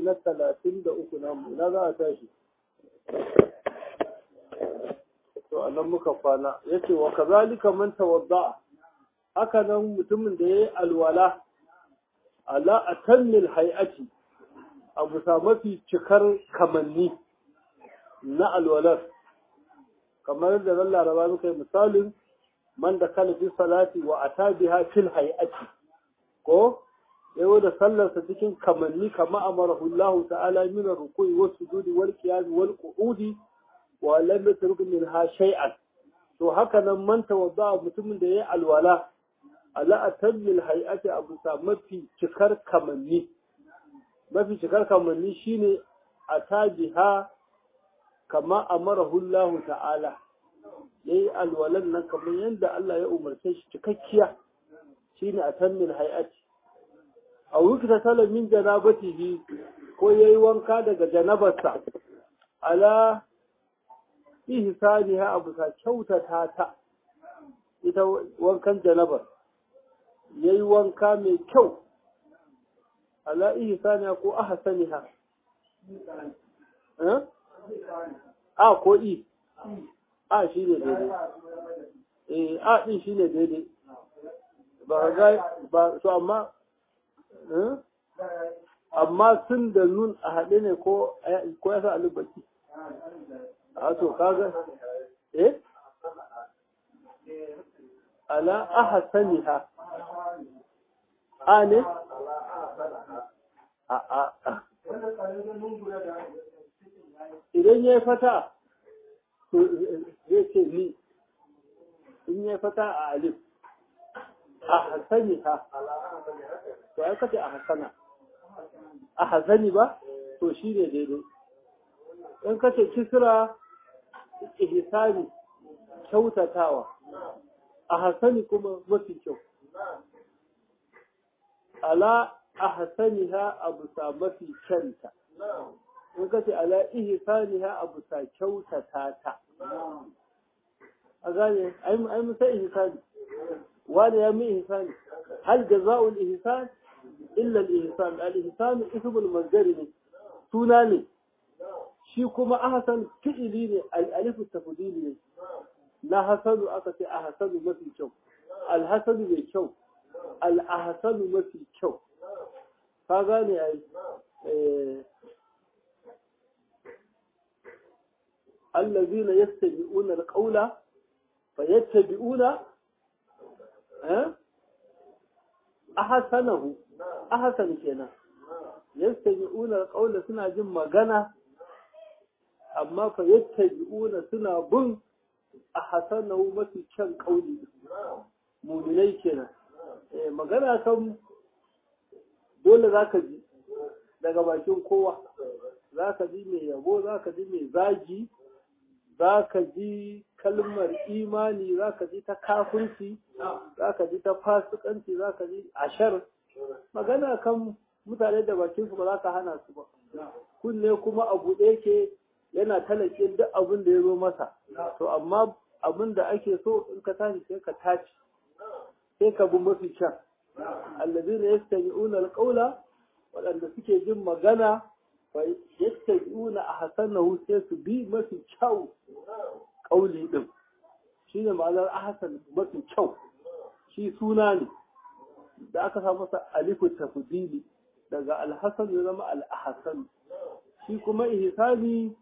na talatin da uku namu ina za a tashi to a nan muka kwana ya ce wa kazalika man tawadda haka nan mutumin da ya yi alwala ala atannil hay'ati a bisa mafi cikar kamanni na alwalar kamar da ran laraba muka yi misalin man da kala fi salati wa ata biha fil hay'ati ko yayo da sallarsa cikin kamanni kama amarahu Allah ta'ala min ar-ruku'i was sujudi wal qiyam wal qu'udi wa lam yatruk minha shay'an to haka nan man tawadda mutumin da yayi alwala ala atamil hay'ati abu sa mafi cikar kamanni mafi cikar kamanni shine atajiha kama amarahu Allah ta'ala yayi alwalan nan kamar yadda Allah ya umarce shi cikakkiya shine atamil hay'ati a wukta sala min janabatihi ko yayi wanka daga janabarsa ala ihsaniha abu sa kyautata ta ita wankan janabar yayi wanka mai kyau ala ihsaniha ko ahsaniha eh a ko i a shi ne daidai eh a din shi ne daidai ba ga ba to amma amma sun da nun a haɗe ne ko ko ya sa alubaki a to kaga eh ala ahsaniha a ne a a idan ya fata to zai ce ni in ya fata a alif a hasaniha to ai kace a hasana a hasani ba to shi ne daidai in kace kisra ihsani kyautatawa a hasani kuma mafi kyau ala a hasaniha abu sa mafi kyanta in kace ala ihsaniha abu sa kyautata ta a gane ai musa ihsani wani ya mi ihsani hal jaza'ul ihsan illa al ihsan al ihsan ismul masdar ne suna ne shi kuma ahsan fi'ili ne al alif tafdili ne na hasanu aka ce ahsanu mafi kyau al hasanu mai kyau al ahsanu mafi kyau ka gane ai الذين يستمعون القول فيتبعون ahasanahu ahasan kenan yastami'una alqawla suna jin magana amma fa yattabi'una suna bin ahasanahu mafi kyan kauli mu'minai kenan eh magana kan dole zaka ji daga bakin kowa zaka ji mai yabo zaka ji mai zagi zaka ji kalmar imani za ka ji ta kafirci za ka ji ta fasikanci za ka ji ashar magana kan mutane da bakin su ba za ka hana su ba kunne kuma abu da yake yana talake duk abin da ya zo masa to amma abin da ake so in ka tashi sai ka tashi sai ka bi mafi kyan allazina yastami'una alqawla waɗanda suke jin magana fa yastabi'una ahsanahu sai su bi mafi kyau ƙauli ɗin shi ne ma'anar ahasan mafi kyau shi suna ne da aka sa masa alifu tafdili daga alhassan ya zama al'ahasan shi kuma ihsani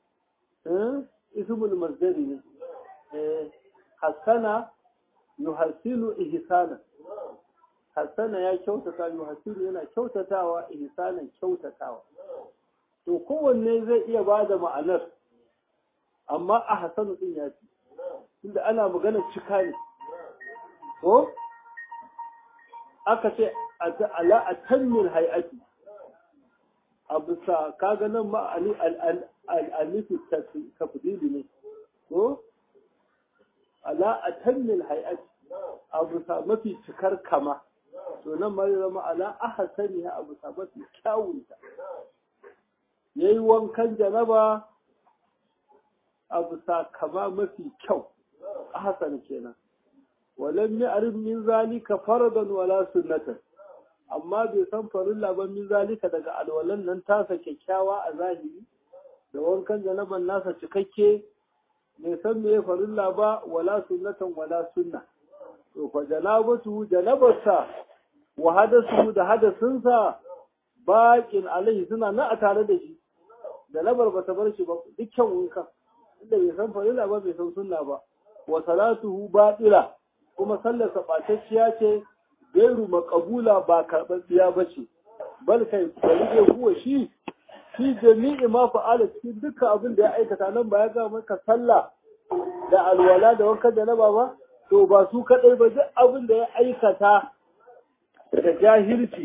ismul masdari ne hassana yuhasilu ihsana hassana ya kyautata yuhasilu yana kyautatawa ihsanan kyautatawa to kowanne zai iya ba da ma'anar amma a hasanu din ya fi inda ana magana cika ne ko aka ce ala a tanmin hay'ati a bisa kaga nan ma al'alifi tafdili ne ko ala a tanmin hay'ati a bisa mafi cikar kama to nan ma zama ala a hasani a bisa mafi kyawunta yayi wankan janaba a bisa kama mafi kyau a hasan kenan walam ya'rif min zalika faradan wala sunnatan amma bai san farilla ba min zalika daga alwalan nan tasa kyakkyawa a zahiri da wankan janaban nasa cikakke bai san me farilla ba wala sunnatan wala sunna to fa janabatu janabarsa wa hadasu da hadasinsa baƙin alaihi suna na a tare da shi janabar ba ta bar shi ba dukkan wanka inda bai san farilla ba bai san sunna ba wa salatuhu batila kuma sallarsa ɓatacciya ce gairu makabula ba karɓaɓɓiya ba ce bal kai bari dai kuwa shi shi jami'i ma fa'ala cikin dukkan abin da ya aikata nan ba ya ga maka sallah da alwala da wankan janaba ba to ba su kadai ba duk abin da ya aikata da jahilci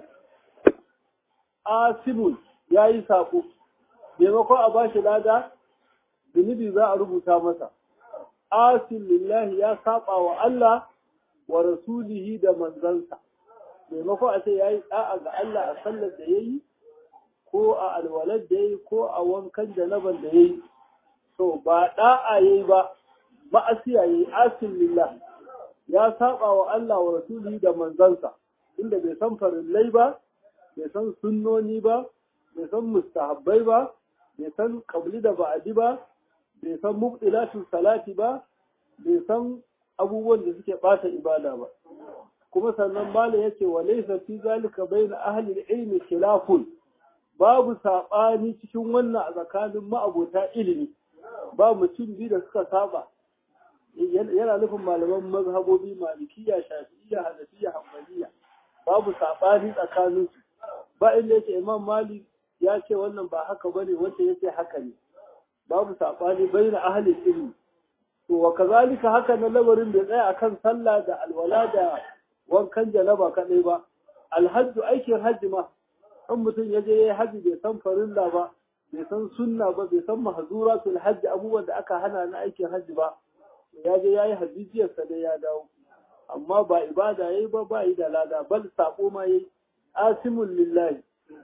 asibul ya yi sako maimakon a bashi lada zunubi za a rubuta masa asil lillahi ya saba wa Allah wa rasulihi da manzansa maimakon a ce ya yi da'a ga Allah a sallar da ya yi ko a alwalar da ya yi ko a wankan janaban da ya yi to ba da'a ya yi ba ma'asiya ya yi asil lillahi ya saba wa Allah wa rasulihi da manzansa inda bai san farillai ba bai san sunnoni ba bai san mustahabbai ba bai san kabli da ba'adi ba bai san mubtilatu salati ba bai san abubuwan da suke bata ibada ba kuma sannan mala yace wa laysa fi zalika bayna ahli al-ilm khilafun babu sabani cikin wannan a tsakanin ma'abota ilimi ba mutum biyu da suka saba yana nufin malaman mazhabobi malikiya shafi'iyya hanafiya hanbaliya babu sabani tsakanin su ba inda yake imam malik ya ce wannan ba haka bane wanda yace haka ne babu sabani baina ahli ilmi to wa kazalika haka na labarin bai tsaya akan sallah da alwala da wankan janaba kadai ba alhajju aikin hajji ma in mutum ya je yayi hajji bai san farilla ba bai san sunna ba bai san mahzuratul hajji abubuwan da aka hana na aikin hajji ba ya je yayi hajjiyar sa dai ya dawo amma ba ibada yayi ba ba yi da lada bal sako ma yayi asimul lillahi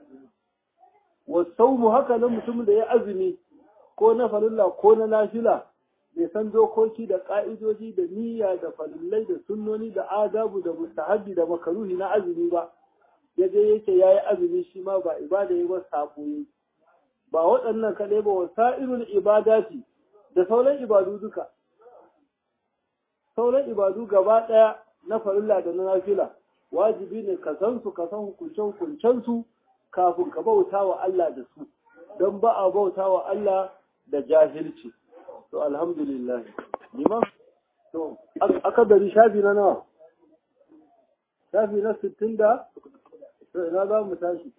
wasaumu haka nan mutumin da ya azumi ko na farilla ko na nafila bai san dokoki da ka'idoji da niyya da farillai da sunnoni da adabu da mustahabbi da makaruhi na azumi ba ya je yake yayi azumi shi ma ba ibada yayi ba sako yayi ba waɗannan kaɗai ba wasa'irul ibadati da sauran ibadu duka sauran ibadu gaba ɗaya na farilla da na nafila wajibi ne ka san su ka san hukuncen hukuncen su kafin ka bauta wa Allah da su don ba a bauta wa Allah da jahilci to alhamdulillah liman to aka dari shafi na nawa shafi na sittin da to ina za mu tashi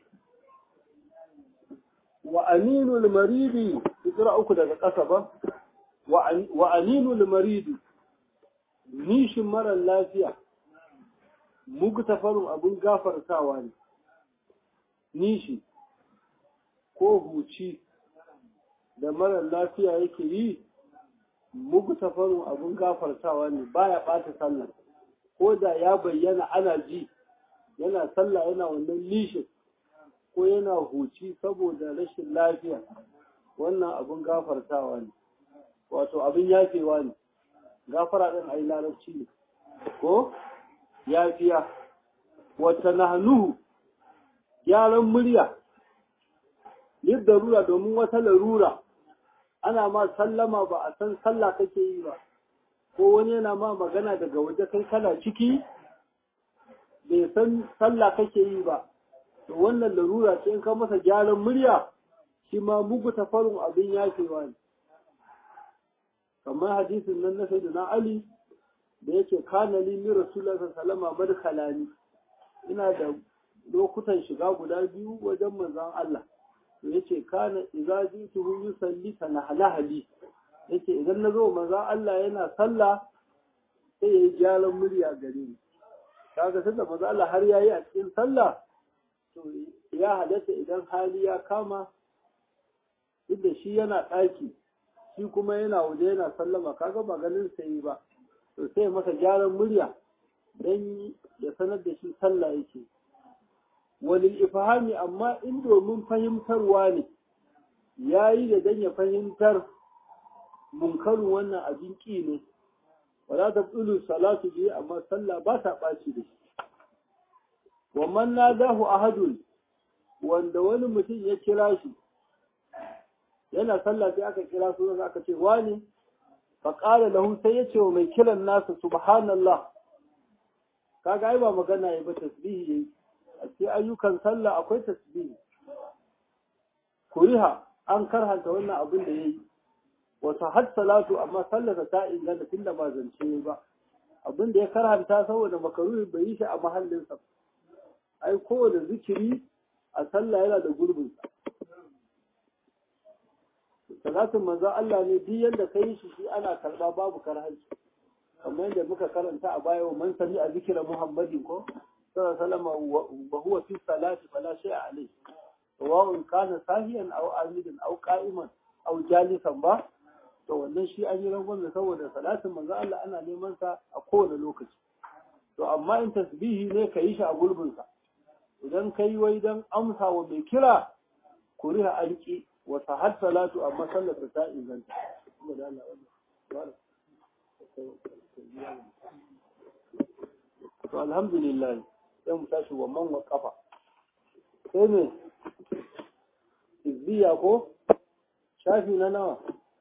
wa aminul maridi fitira uku daga ƙasa ba wa aminul maridi nishin marar lafiya mugtafarun abin gafartawa ne nishi ko huci da marar lafiya yake yi mugtafarun abin gafartawa ne baya ɓata sallah ko da ya bayyana ana ji yana sallah yana wannan nishin ko yana huci saboda rashin lafiya wannan abin gafartawa ne wato abin yafewa ne gafara ɗin a yi larabci ne ko yafiya wata nahnuhu gyaran murya yin darura domin wata larura ana ma sallama ba a san sallah kake yi ba ko wani yana ma magana daga waje kai kana ciki bai san sallah kake yi ba to wannan larura ce in ka masa gyaran murya shi ma mugu tafarin abin yafewa ne kamar hadisin nan na sayyidina ali da yake kana li min rasulullahi sallallahu alaihi wasallam ina da lokutan shiga guda biyu wajen manzon Allah to yace kana idza jituhu yusalli hali yace idan nazo manzon Allah yana sallah sai yayi gyaran murya gare ni kaga sanda manzon Allah har yayi a cikin sallah to ya halatta idan hali ya kama inda shi yana ɗaki shi kuma yana waje yana sallama kaga ba ganin sai ba to sai masa gyaran murya dan ya sanar da shi sallah yake walil ifhami amma in domin fahimtarwa ne yayi da dan ya fahimtar munkarin wannan abin ki ne wala tabdulu salatu bi amma sallah ba ta baci da shi wa man nadahu ahadun wanda wani mutum ya kira shi yana sallah sai aka kira sunan aka ce wani fa qala lahu sai ya ce wa mai kiran nasa subhanallah kaga ai ba magana yayi ba tasbihi yayi a cikin ayyukan sallah akwai tasbihi kuriha an karhanta wannan abin da yayi wata had salatu amma sallarsa ta inganta tunda ba zance ba abin da ya karhanta saboda makaruhi bai yi shi a mahallinsa ai kowane zikiri a sallah yana da gurbin salatin manzo Allah ne duk yanda kai shi shi ana karba babu karhanci kamar yadda muka karanta a baya wa man sami a zikira Muhammadin ko sallallahu alaihi wasallam wa huwa fi salati fala shay'a alayhi sawa'un kana sahiyan aw amidan aw qa'iman aw jalisan ba to wannan shi an yi rangon saboda salatin manzo Allah ana neman sa a kowane lokaci to amma in tasbihi ne ka yi shi a gurbin sa idan kai wai dan amsa wa mai kira kuriha alki wa sahhat salatu amma sallar ta inganta to alhamdulillah sai mu tashi wa man wa kafa sai ne izbiya ko shafi na nawa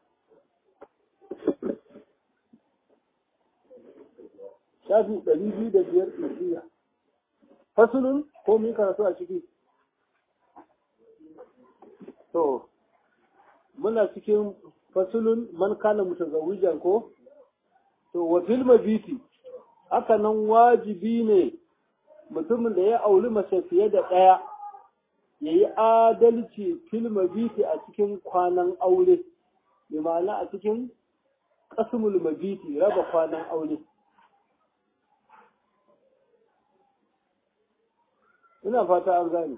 shafi ɗari biyu da biyar izbiya fasulun ko mun karatu a ciki to muna cikin fasulun man kana mutazawwijan ko to wa fil mabiti haka nan wajibi ne mutumin da ya auri mace fiye da ɗaya ya yi adalci fil mabiti a cikin kwanan aure bi ma'ana a cikin ƙasumul mabiti raba kwanan aure ina fata an gane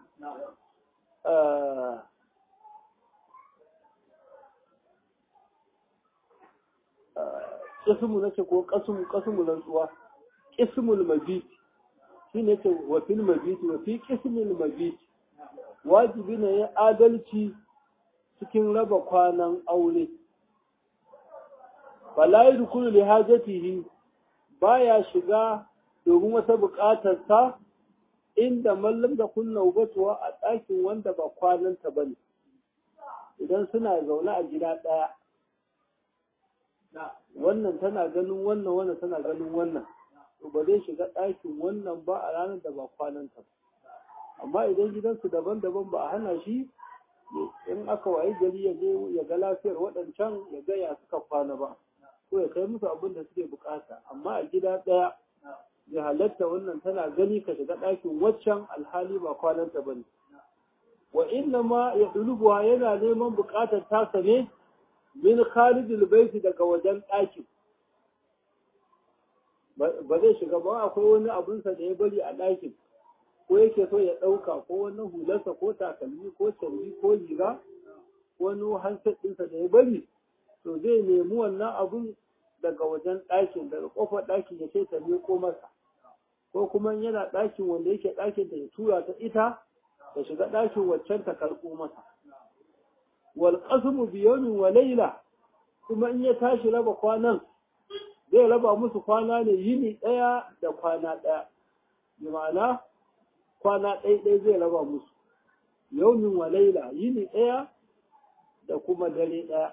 ƙismu na ce ko ƙasumu ƙasumu rantsuwa ƙismul mabit shi ne ce wa fil mabit wa fi ƙismul mabit wajibi ne ya adalci cikin raba kwanan aure fala yadkhulu li hajatihi baya shiga domin wata buƙatar sa inda mallam da kunna ubatuwa a ɗakin wanda ba kwananta bane idan suna zaune a gida ɗaya wannan tana ganin wannan wannan tana ganin wannan to ba zai shiga ɗakin wannan ba a ranar da ba kwananta ba amma idan gidansu daban-daban ba a hana shi in aka wayi gari ya je ya ga lafiyar waɗancan ya ga ya suka kwana ba ko ya kai musu abin da suke bukata amma a gida ɗaya ya halatta wannan tana gani ka shiga ɗakin waccan alhali ba kwananta ba ne wa inna ma ya yana neman bukatar tasa ne min kharijil baiti daga wajen ɗakin ba zai shiga ba akwai wani abunsa da ya bari a ɗakin ko yake so ya ɗauka ko wani hularsa ko takalmi ko canji ko riga ko wani handset ɗinsa da ya bari to zai nemi wannan abun daga wajen ɗakin daga ƙofar ɗakin ya ce ta miƙo masa ko kuma yana ɗakin wanda yake ɗakin da ya tura ta ita ta shiga ɗakin waccan ta karɓo masa wal qasmu bi yawmin wa layla kuma in ya tashi raba kwanan zai raba musu kwana ne yini ɗaya da kwana ɗaya bi ma'ana kwana ɗaya ɗaya zai raba musu yawmin wa layla yini ɗaya da kuma dare ɗaya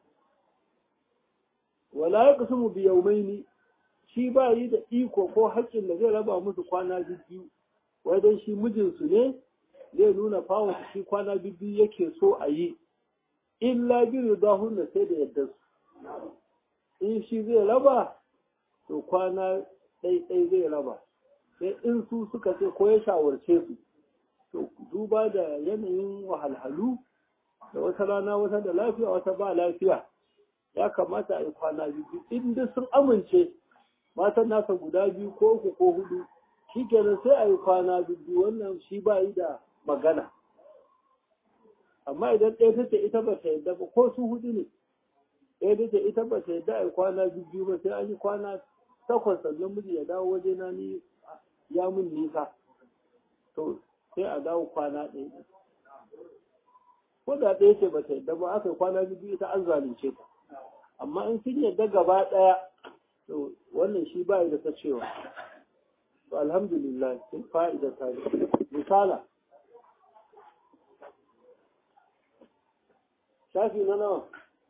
wala yaqsimu bi yawmaini shi ba yi da iko ko haƙƙin da zai raba musu kwana biyu wai dan shi mijinsu ne zai nuna fawon shi kwana biyu yake so a yi illa bi ridahunna sai da yadda su in shi zai raba to kwana ɗaiɗai zai raba sai in su suka ce ko ya shawarce su to duba da yanayin wahalhalu da wata rana wata da lafiya wata ba lafiya ya kamata a yi kwana biyu in duk sun amince matan nasa guda biyu ko uku ko hudu shi kenan sai a yi kwana biyu wannan shi ba yi da magana amma idan ɗaya ta ce ita ba ta yadda ba ko su hudu ne ɗaya ta ce ita ba ta yadda a yi kwana biyu ba sai an yi kwana takwas sannan miji ya dawo waje na ni ya mun nisa to sai a dawo kwana ɗaya ko da ɗaya ce ba ta yadda ba aka yi kwana biyu ita an zalunce ta amma in sun yadda gaba ɗaya to wannan shi ba da ta cewa to alhamdulillah sun fa'ida ta misala shafi na nawa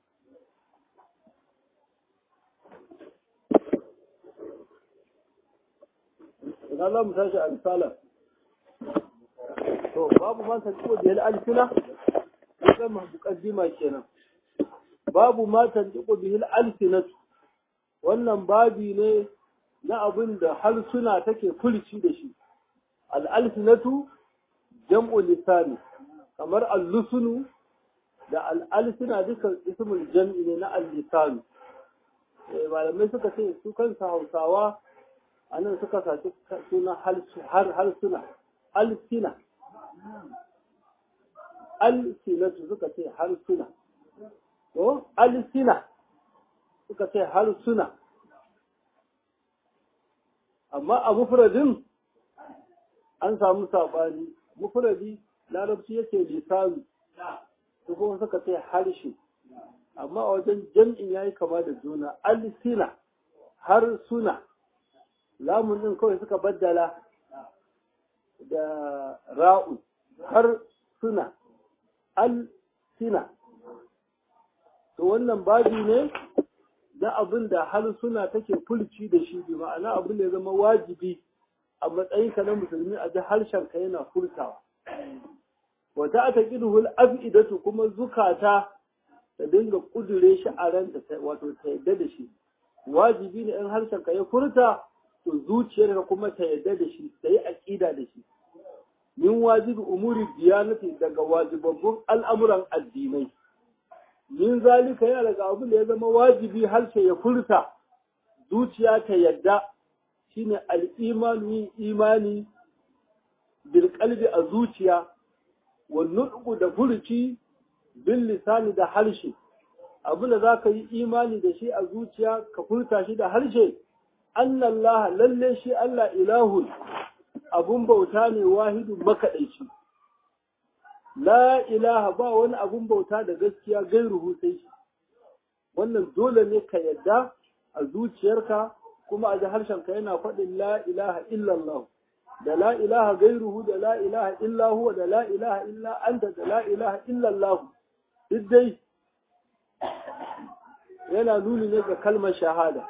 ina za mu tashi a misala to babu ma ta ciwo da alfina ya zama mukaddima kenan babu ma ta ciwo bihil alfinatu wannan babi ne na abin da harsuna take kulci da shi al'alfinatu jam'u lisani kamar allusunu da al'alfina duka ismul jam'i ne na al-lisanu malamai suka ce su kansa hausawa a nan suka saci suna harsuna alsina alsinatu suka ce harsuna to alsina suka ce harsuna amma a mufradin an samu saɓani mufradi larabci yake lisanu su kuma suka ce harshe amma a wajen jam'in yayi kama da juna alsina har suna lamun din kawai suka baddala da ra'u har suna alsina to wannan babi ne na abin da har suna take fulci da shi bi ma'ana abin da ya zama wajibi a matsayinka na musulmi a ji harshenka yana furtawa wata aka ƙiduhul af'idatu kuma zukata ta dinga kudure shi a ranta wato ta yadda da shi wajibi ne in harshenka ya furta to zuciyarka kuma ta yadda da shi ta yi aƙida da shi min wajibi umuri diyanati daga wajibabbun al'amuran addinai min zalika yana daga abin da ya zama wajibi harshe ya furta zuciya ta yadda shine al'imanu yin imani bil qalbi a zuciya wa nutqu da furuci bil lisani da harshe abin da zaka yi imani da shi a zuciya ka furta shi da harshe annallah lalle shi Allah ilahun abun bauta ne wahidun makaɗaici la ilaha ba wani abun bauta da gaskiya gairuhu sai shi wannan dole ne ka yadda a zuciyarka kuma a ji harshenka yana faɗin la ilaha illallah da la ilaha gairuhu da la ilaha illa huwa da la ilaha illa anta da la ilaha illallah duk dai yana nuni ne ga kalmar shahada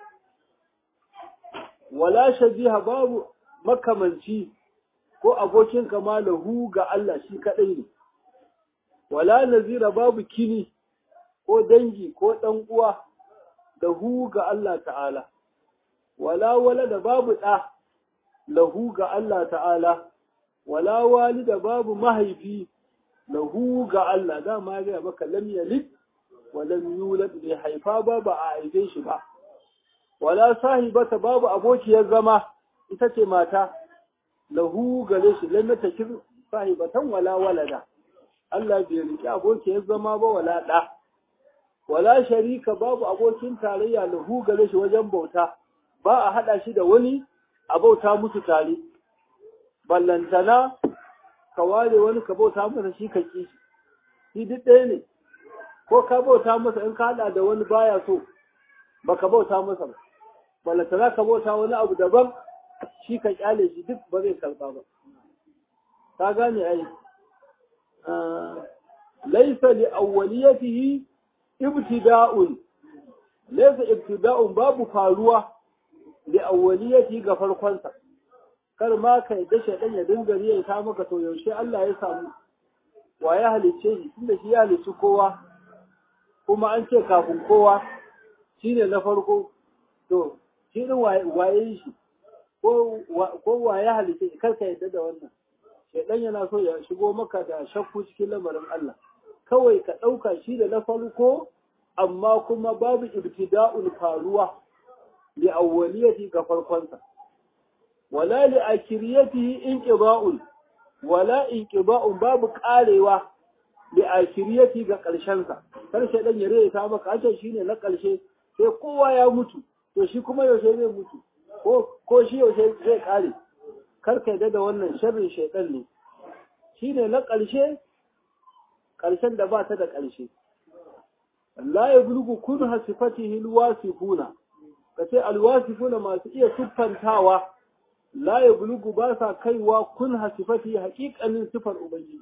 wala shabiha babu makamanci ko abokin kama lahu ga Allah shi kadai ne wala nazira babu kini ko dangi ko dan uwa da hu ga Allah ta'ala wala wala da babu ɗa lahu ga Allah ta'ala wala walida babu mahaifi lahu ga Allah dama ya maka lam yalid wa lam yulad bai haifa ba ba a haife shi ba wala sahibata babu abokiyar zama ita ce mata lahu gare shi lam yatakir sahibatan wala walada Allah bai riki abokiyar zama ba wala da wala sharika babu abokin tarayya lahu gare shi wajen bauta ba a hada shi da wani a bauta musu tare ballantana ka ware wani ka bauta masa shi ka ki shi duk ɗaya ne ko ka bauta masa in ka hada da wani baya so baka bauta masa ba ballantana ka bauta wani abu daban shi ka kyale shi duk ba zai karba ba ka gane ai laisa li awwaliyatihi ibtida'un laisa ibtida'un babu faruwa li awwaliyatihi ga farkonsa kar ma ka yadda shaidan ya dinga riya ta maka to yaushe Allah ya samu wa ya halicce shi tunda shi ya halicci kowa kuma an ce kafin kowa shine na farko to shi din waye shi ko wa ya halicce shi kar ka yadda da wannan shaidan yana so ya shigo maka da shakku cikin lamarin Allah kawai ka ɗauka shi da na farko amma kuma babu ibtida'ul faruwa li awwaliyati ga farkonsa wala li akhiriyatihi inqiba'un wala inqiba'un babu karewa li akhiriyati ga karshen sa kar shaidan ya rage ta maka ace shine na karshe sai kowa ya mutu to shi kuma yaushe zai mutu ko ko shi yaushe zai kare kar ka da wannan sharrin shaitan ne shine na ƙarshe ƙarshen da ba ta da ƙarshe la ya bulgu kun hasifatihi alwasifuna kace alwasifuna masu iya siffantawa la ya bulugu ba sa kaiwa kun hasifati haƙiƙanin sifar ubangiji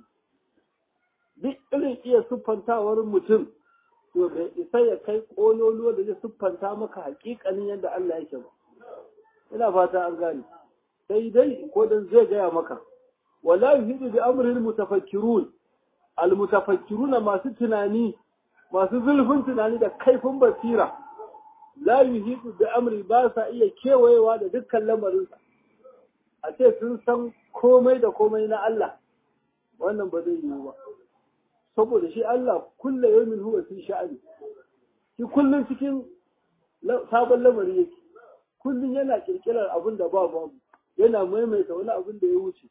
duk irin iya siffantawar mutum to bai isa ya kai ƙololuwa da zai siffanta maka haƙiƙanin yadda Allah yake ba ina fata an gane sai dai ko dan zai gaya maka wala yuhidu bi amril mutafakkirun al mutafakkiruna masu tunani masu zulfin tunani da kaifin basira la yuhidu bi amri ba sa iya kewayewa da dukkan lamarinsa a ce sun san komai da komai na Allah wannan ba zai yiwu ba saboda shi Allah kulle yawmin huwa fi sha'ani shi kullun cikin sabon lamari yake kullun yana kirkirar abin da ba babu yana maimaita wani abin da ya wuce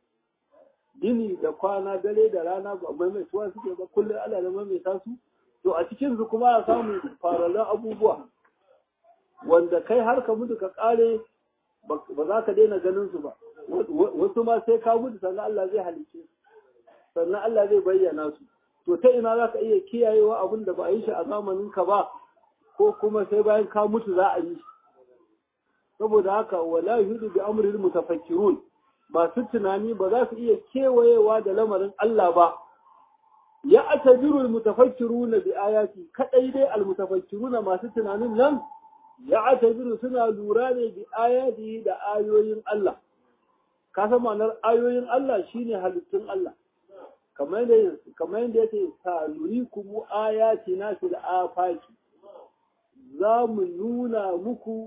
gini da kwana dare da rana ba maimaituwa suke ba kullun Allah da maimaita su to a cikin su kuma a samu farallan abubuwa wanda kai har ka mutu ka kare ba za ka daina ganin su ba wasu ma sai ka mutu sannan Allah zai halice su sannan Allah zai bayyana su to ta ina za ka iya kiyayewa abin da ba a yi shi a zamanin ka ba ko kuma sai bayan ka mutu za a yi shi saboda haka wala yuhidu bi amril mutafakkirun masu tunani ba za su iya kewayewa da lamarin Allah ba ya atabiru almutafakkiruna bi ayati kadai dai almutafakkiruna masu tunanin nan ya atabiru suna lura ne bi ayati da ayoyin Allah ka san ma'anar ayoyin Allah shine halittun Allah kamar yadda kamar yadda yake sanurikum ayatina fil afaki za mu nuna muku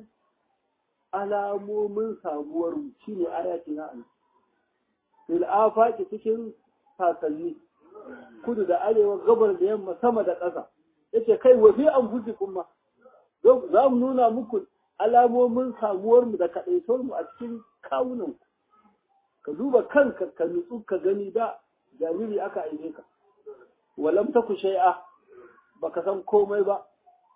alamomin samuwar mu shine ayatina Allah fil afaki cikin sasanni kudu da arewa gabar da yamma sama da ƙasa yace kai wa fi anfusikum ma za mu nuna muku alamomin samuwar mu da kadaituwar mu a cikin kawunan ka duba kanka ka nutsu ka gani da jariri aka aike ka walam taku shay'a baka san komai ba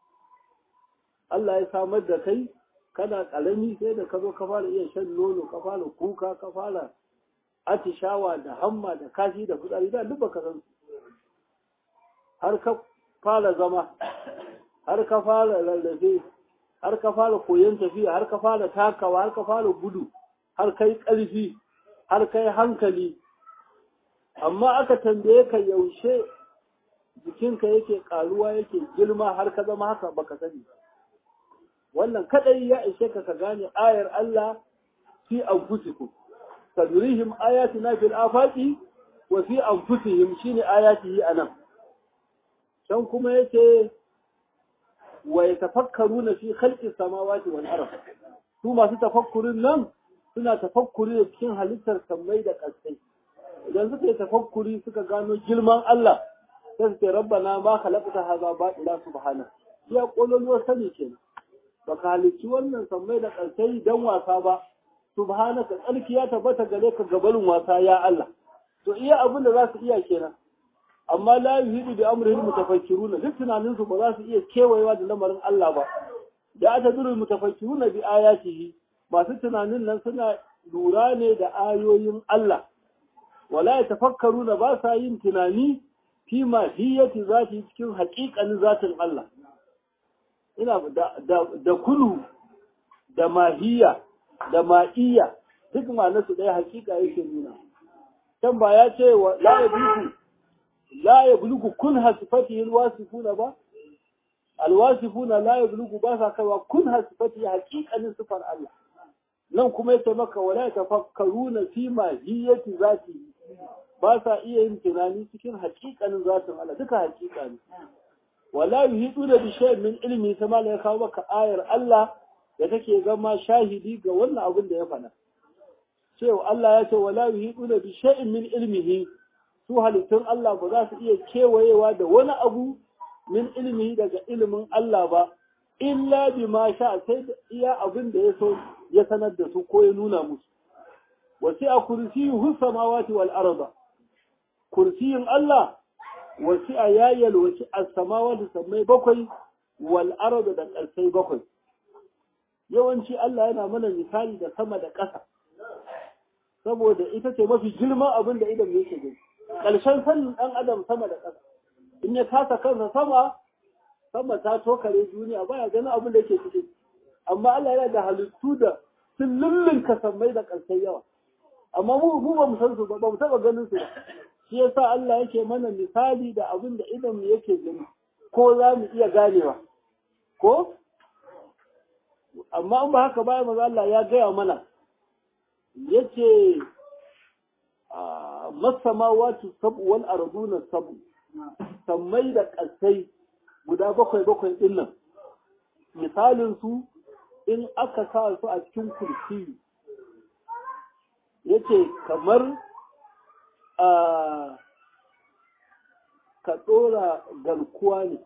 Allah ya samar da kai kana karami sai da ka zo ka fara iya shan nono ka fara kuka ka fara atishawa da hamma da kashi da fitsari da duk baka san har ka fara zama har ka fara rarrafe har ka fara koyon tafiya har ka fara takawa har ka fara gudu har kai ƙarfi har kai hankali amma aka tambaye ka yaushe jikinka yake karuwa yake girma har ka zama haka baka sani wannan kadai ya ishe ka ka gane ayar Allah fi anfusikum تدريهم آياتنا في الآفاق وفي أنفسهم شين آياته أنا شان كما يتي ويتفكرون في خلق السماوات والأرض ثم تتفكرون لم suna tafakkuri da cikin halittar sammai da ƙasai idan suka yi tafakkuri suka gano girman Allah sai su ce rabbana ma khalaqta hadha batila subhana ya kololuwar sani kenan baka halicci wannan sammai da ƙasai dan wasa ba subhanaka tsarki ya tabbata gare ka gabarin wasa ya Allah to iya abin da za su iya kenan amma la yuhidu bi amrihim mutafakkiruna duk tunanin su ba za su iya kewayewa da lamarin Allah ba da atadurul mutafakkiruna bi ayatihi masu tunanin nan suna lura ne da ayoyin Allah wala yatafakkaruna ba sa yin tunani fi mahiyati zati cikin haƙiƙanin zatin Allah ina da da kulu da mahiya da ma'iya duk ma'anarsu ɗaya hakika yake nuna. Can ba ya ce wa la ya bulugu, la ya bulugu kun hasifati alwasifuna ba? Alwasifuna la ya bulugu ba sa kaiwa kun hasifati hakikanin sifar Allah. Nan kuma ya maka wala ya tafakkaru na fi mahiyati zati ba sa iya yin tunani cikin hakikanin zatin Allah duka hakika ne. Wala yuhidu da bi shay'in min ilmi sama ya kawo maka ayar Allah da take zama shahidi ga wannan abin da ya faɗa. Cewa Allah ya ce wala yuhiduna bi shay'in min ilmihi su halittun Allah ba za su iya kewayewa da wani abu min ilmihi daga ilimin Allah ba illa bi ma sha sai da iya abin da ya so ya sanar da su ko ya nuna musu. Wasi a kursiyuhu samawati wal arda. Kursiyin Allah wasi a yayal wasi a samawati sammai bakwai wal arda da ƙarsai bakwai. yawanci Allah yana mana misali da sama da ƙasa saboda ita ce mafi girman abin da idan yake gani ƙarshen sanin ɗan adam sama da ƙasa in ya kasa kansa sama sama ta tokare duniya baya ganin abin da yake cikin amma Allah yana da halittu da sun lullunka sammai da ƙarshen yawa amma mu mu ba mu san su ba ba mu taɓa ganin su ba shi yasa Allah yake mana misali da abin da idan mu yake gani ko za mu iya ganewa ko amma in ba haka ba maza Allah ya gaya mana yace masamawatu sabu wal arduna sabu sammai da ƙasai guda bakwai bakwai din nan misalin su in aka sa su a cikin kursi yace kamar ka ɗora garkuwa ne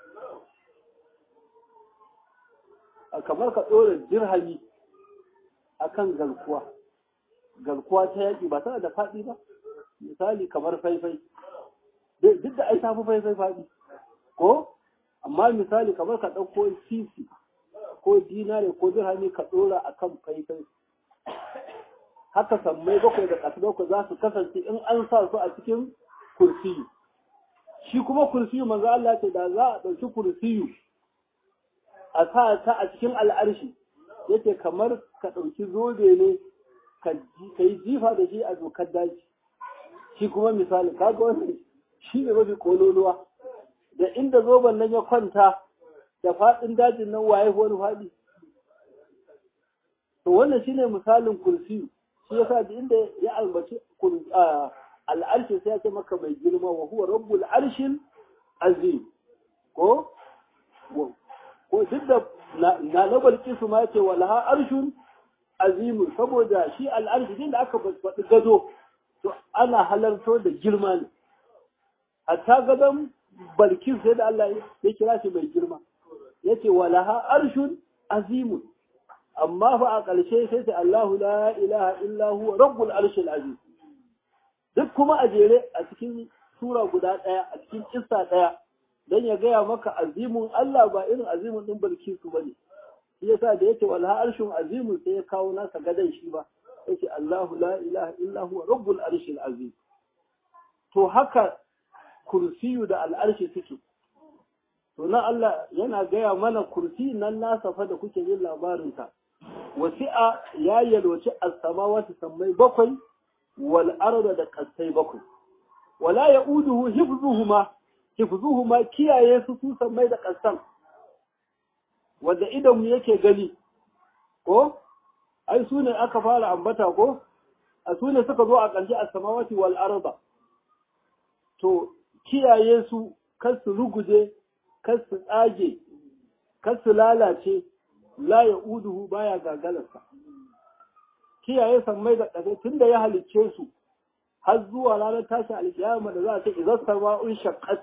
kamar ka ɗora dirhami a kan garkuwa garkuwa ta yaƙi ba tana da faɗi ba misali kamar faifai duk da ai tafi faifai faɗi ko amma misali kamar ka ɗauko sisi ko dinare ko dirhami ka ɗora a kan faifai haka sammai bakwai da ƙasa bakwai za su kasance in an sa su a cikin kursiyu shi kuma kursiyu manzo Allah ce da za a ɗauki kursiyu a sa ta a cikin al'arshi yake kamar ka ɗauki zobe ne ka yi jifa da shi a dokar daji shi kuma misali kaga wannan shi ne mafi kololuwa da inda zoben nan ya kwanta da faɗin dajin nan waye wani faɗi to wannan shine misalin kursiyu shi yasa da inda ya albaci al'arshi sai ya ce maka mai girma wa huwa rabbul arshil azim ko ko duk da na na balki su ma ce walaha arshun azim saboda shi al'arshi din da aka faɗi gado to ana halarto da girma ne hatta gadon balkin sai da Allah ya kira shi mai girma yace walaha arshun azimun amma fa a ƙarshe sai sai Allahu la ilaha illa huwa rabbul arshil azim duk kuma a jere a cikin sura guda ɗaya a cikin kissa ɗaya dan ya gaya maka azimun Allah ba irin azimun din Bilkisu bane shi yasa da yake wal arshun azimun sai ya kawo nasa gadan shi ba yace Allahu la ilaha illa huwa rabbul arshil azim to haka kursiyu da al'arshi suke to nan Allah yana gaya mana kursi nan nasa fa da kuke yin labarinsa wasi'a ya yalwaci as-samawati sammai bakwai wal arda da kasai bakwai wala yauduhu hifzuhuma hifzuhuma kiyaye su su sammai da kasan wanda idan mu yake gani ko ai su ne aka fara ambata ko a su ne suka zo a ƙarshe as-samawati wal arda to kiyaye su kar su ruguje kar su tsage kar su lalace la ya uduhu baya gagalarsa kiyaye sammai da ƙasa tun da ya halicce su har zuwa ranar tashin alkiyama da za a ce idan sama'un shaqqat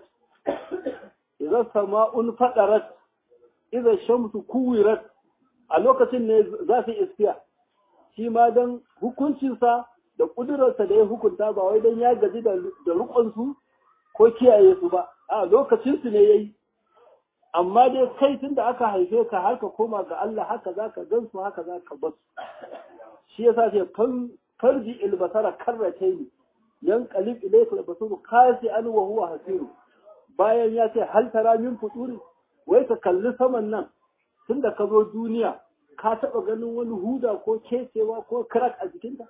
idan sama'un fadarat idan shamsu kuwirat a lokacin ne za su iskiya shi ma don hukuncinsa da ƙudurarsa da ya hukunta ba wai don ya gaji da riƙonsu ko kiyaye su ba a lokacinsu ne ya yi amma dai kai tun da aka haife ka har ka koma ga Allah haka za ka gan su haka za ka basu shi yasa ce farji ilbasara karrace ni yan qalib ilayka albasuru kasi an wa huwa hasiru bayan ya ce hal tara min futuri wai ka kalli saman nan tunda ka zo duniya ka taba ganin wani huda ko kecewa ko crack a jikinta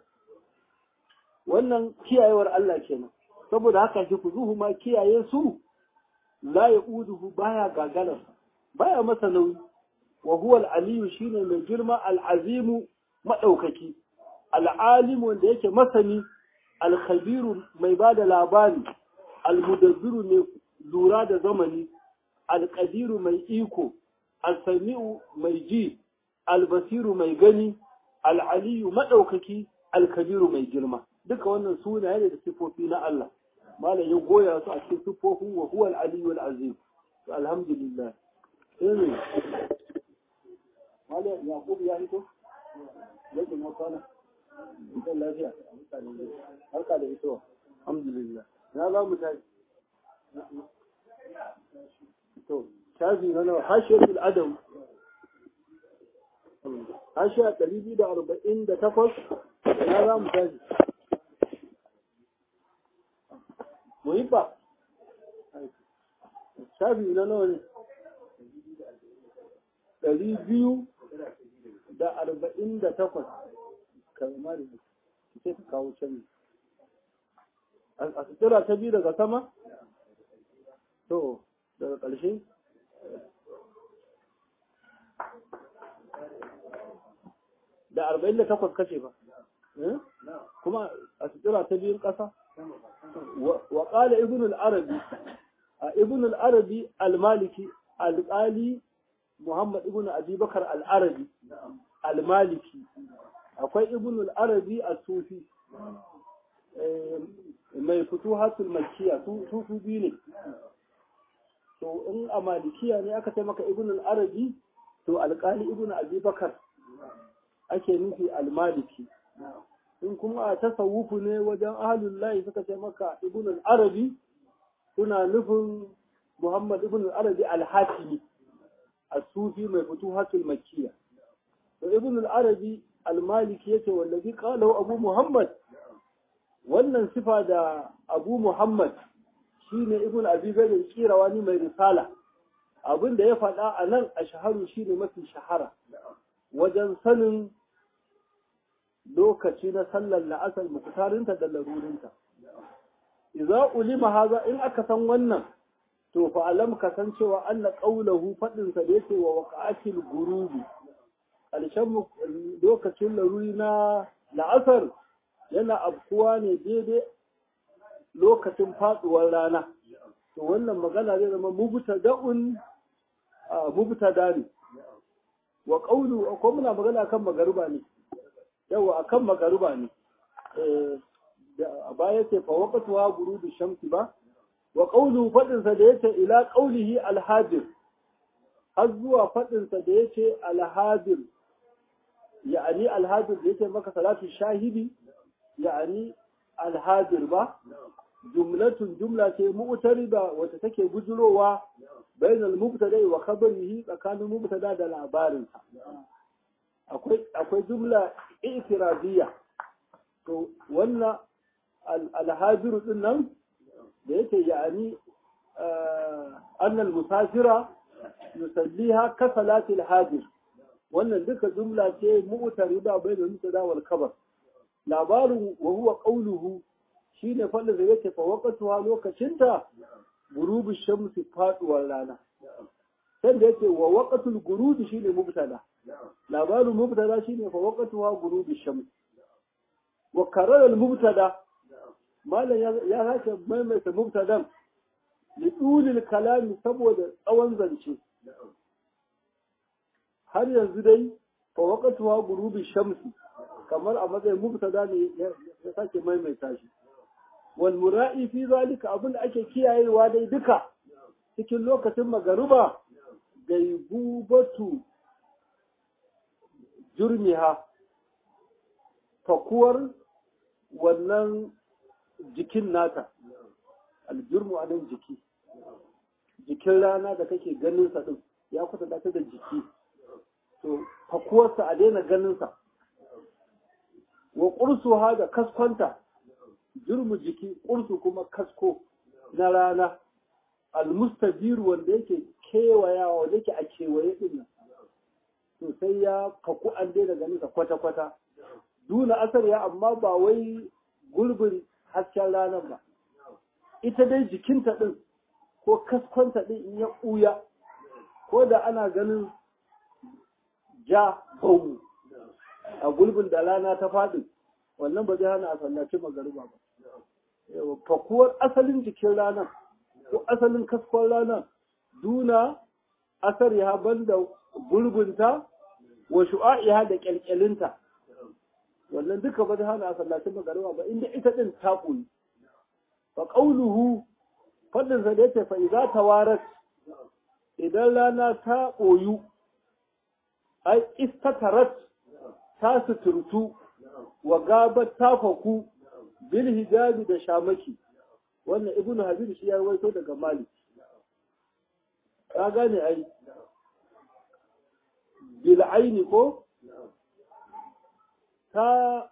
wannan kiyayewar Allah kenan saboda haka shi kuzuhu ma kiyaye su la yauduhu baya gagalar baya masa nauyi wa huwa al-aliyu shine mai girma al-azimu madaukaki al-alimu wanda yake masani al-khabiru mai bada labari al-mudabbiru mai lura da zamani al-qadiru mai iko al-sami'u mai ji al-basiru mai gani al-aliyu madaukaki al-kabiru mai girma duka wannan sunaye ne da sifofi na Allah malam ya goya su a cikin sifofin wa huwa al-aliyyu al-azim to alhamdulillah sai ne malam yaqub ya hito yake na kwana idan lafiya harka da ito alhamdulillah na za mu tashi to shafi na nawa hashiyatul adam hashiya ɗari biyu da arba'in da takwas na za mu tashi muhibba shafi na nawa ne ɗari biyu da arba'in da takwas kalmar sai ka kawo canji a sutura ta biyu daga sama to daga ƙarshe da arba'in da takwas kashe ba kuma a sutura ta biyun ƙasa wa ƙala ibn al-arabi a ibn al-arabi al-maliki al-qali muhammad ibn abi bakar al-arabi al-maliki akwai ibn al-arabi al-sufi mai futuhatul makkiya su su biyu ne to in a malikiya ne aka ce maka ibn al-arabi to alƙali ibn abi bakar ake nufi al-maliki in kuma a tasawufu ne wajen ahlul lahi suka ce maka ibn al-arabi suna nufin muhammad ibn al-arabi al-hatimi as-sufi mai futuhatul makkiya to ibn al-arabi al-maliki yace wallazi qalahu abu muhammad wannan sifa da abu muhammad shine ibn abi bakr kirawani mai risala abin da ya faɗa a nan a shaharu shine mafi shahara wajen sanin lokaci na sallar la'asar muktarinta da larurinta idza ulima haza in aka san wannan to fa alam ka san cewa anna qawluhu fadin sa da yake wa waqa'atil gurubi ƙarshen lokacin laruri na la'asar yana afkuwa ne daidai lokacin faduwar rana to wannan magana zai zama mubtada'un mubtada ne wa qawlu ko muna magana kan magaruba ne yawa akan magaruba ne a baya ce fa waqtuha gurubi shamsi ba wa qawlu fadin sa da yace ila qawlihi alhadir har zuwa fadin sa da yace alhadir ya'ani alhadir da yace maka salatu shahidi ya'ani alhadir ba jumlatun jumla ce mu'tarida wacce take bujurowa bainal mubtada wa khabarihi tsakanin mubtada da labarin akwai akwai jumla i'tiradiyya to wannan alhajiru din nan da yake ya'ani annal musafira yusalliha ka salati alhajir wannan duka jumla ce mu'tarida bainal mubtada wal khabar labarin wa huwa qawluhu shine fadin da yake fa waqtuha lokacinta gurubi shamsi faduwar rana sai da yake wa waqtul gurubi shine mubtada labarin mubtada shine fa waqtuha gurubi shamsi wa karara al mubtada malan ya haka maimaita mubtadan li dulil kalami saboda tsawon zance har yanzu dai fa waqtuha gurubi shamsi kamar a matsayin mubtada ne ya sake maimaita shi wal mura'i fi zalika abin da ake kiyayewa dai duka cikin lokacin magaruba gaibubatu jurmiha fakuwar wannan jikin nata aljurmu a nan jiki jikin rana da kake ganin sa din ya kusa ta da jiki to fakuwarsa a daina ganin sa wa ƙursuha da kaskonta jirmu jiki ƙursu kuma kasko na rana almustajir wanda yake kewayawa wanda yake a kewaye din nan to sai ya faku an daina ganin sa kwata-kwata duna asar ya amma ba wai gulbin hasken ranar ba ita dai jikinta din ko kaskonta din in ya ɓuya ko da ana ganin ja bau a gulbin da rana ta faɗi wannan ba zai hana a sallaci magariba ba fakuwar asalin jikin ranar ko asalin kaskon ranar duna asar ya banda gulbinta wa shu'a'iha da kyalkyalinta wannan duka ba zai hana a sallaci magariba ba inda ita din ta koyi fa qauluhu fadin sa da yace fa idza tawarat idan rana ta koyu ai istatarat ta suturtu wa gabar ta faku bil hijabi da shamaki wannan ibn habib shi ya rawaito daga malik ka gane ai bil aini ko ta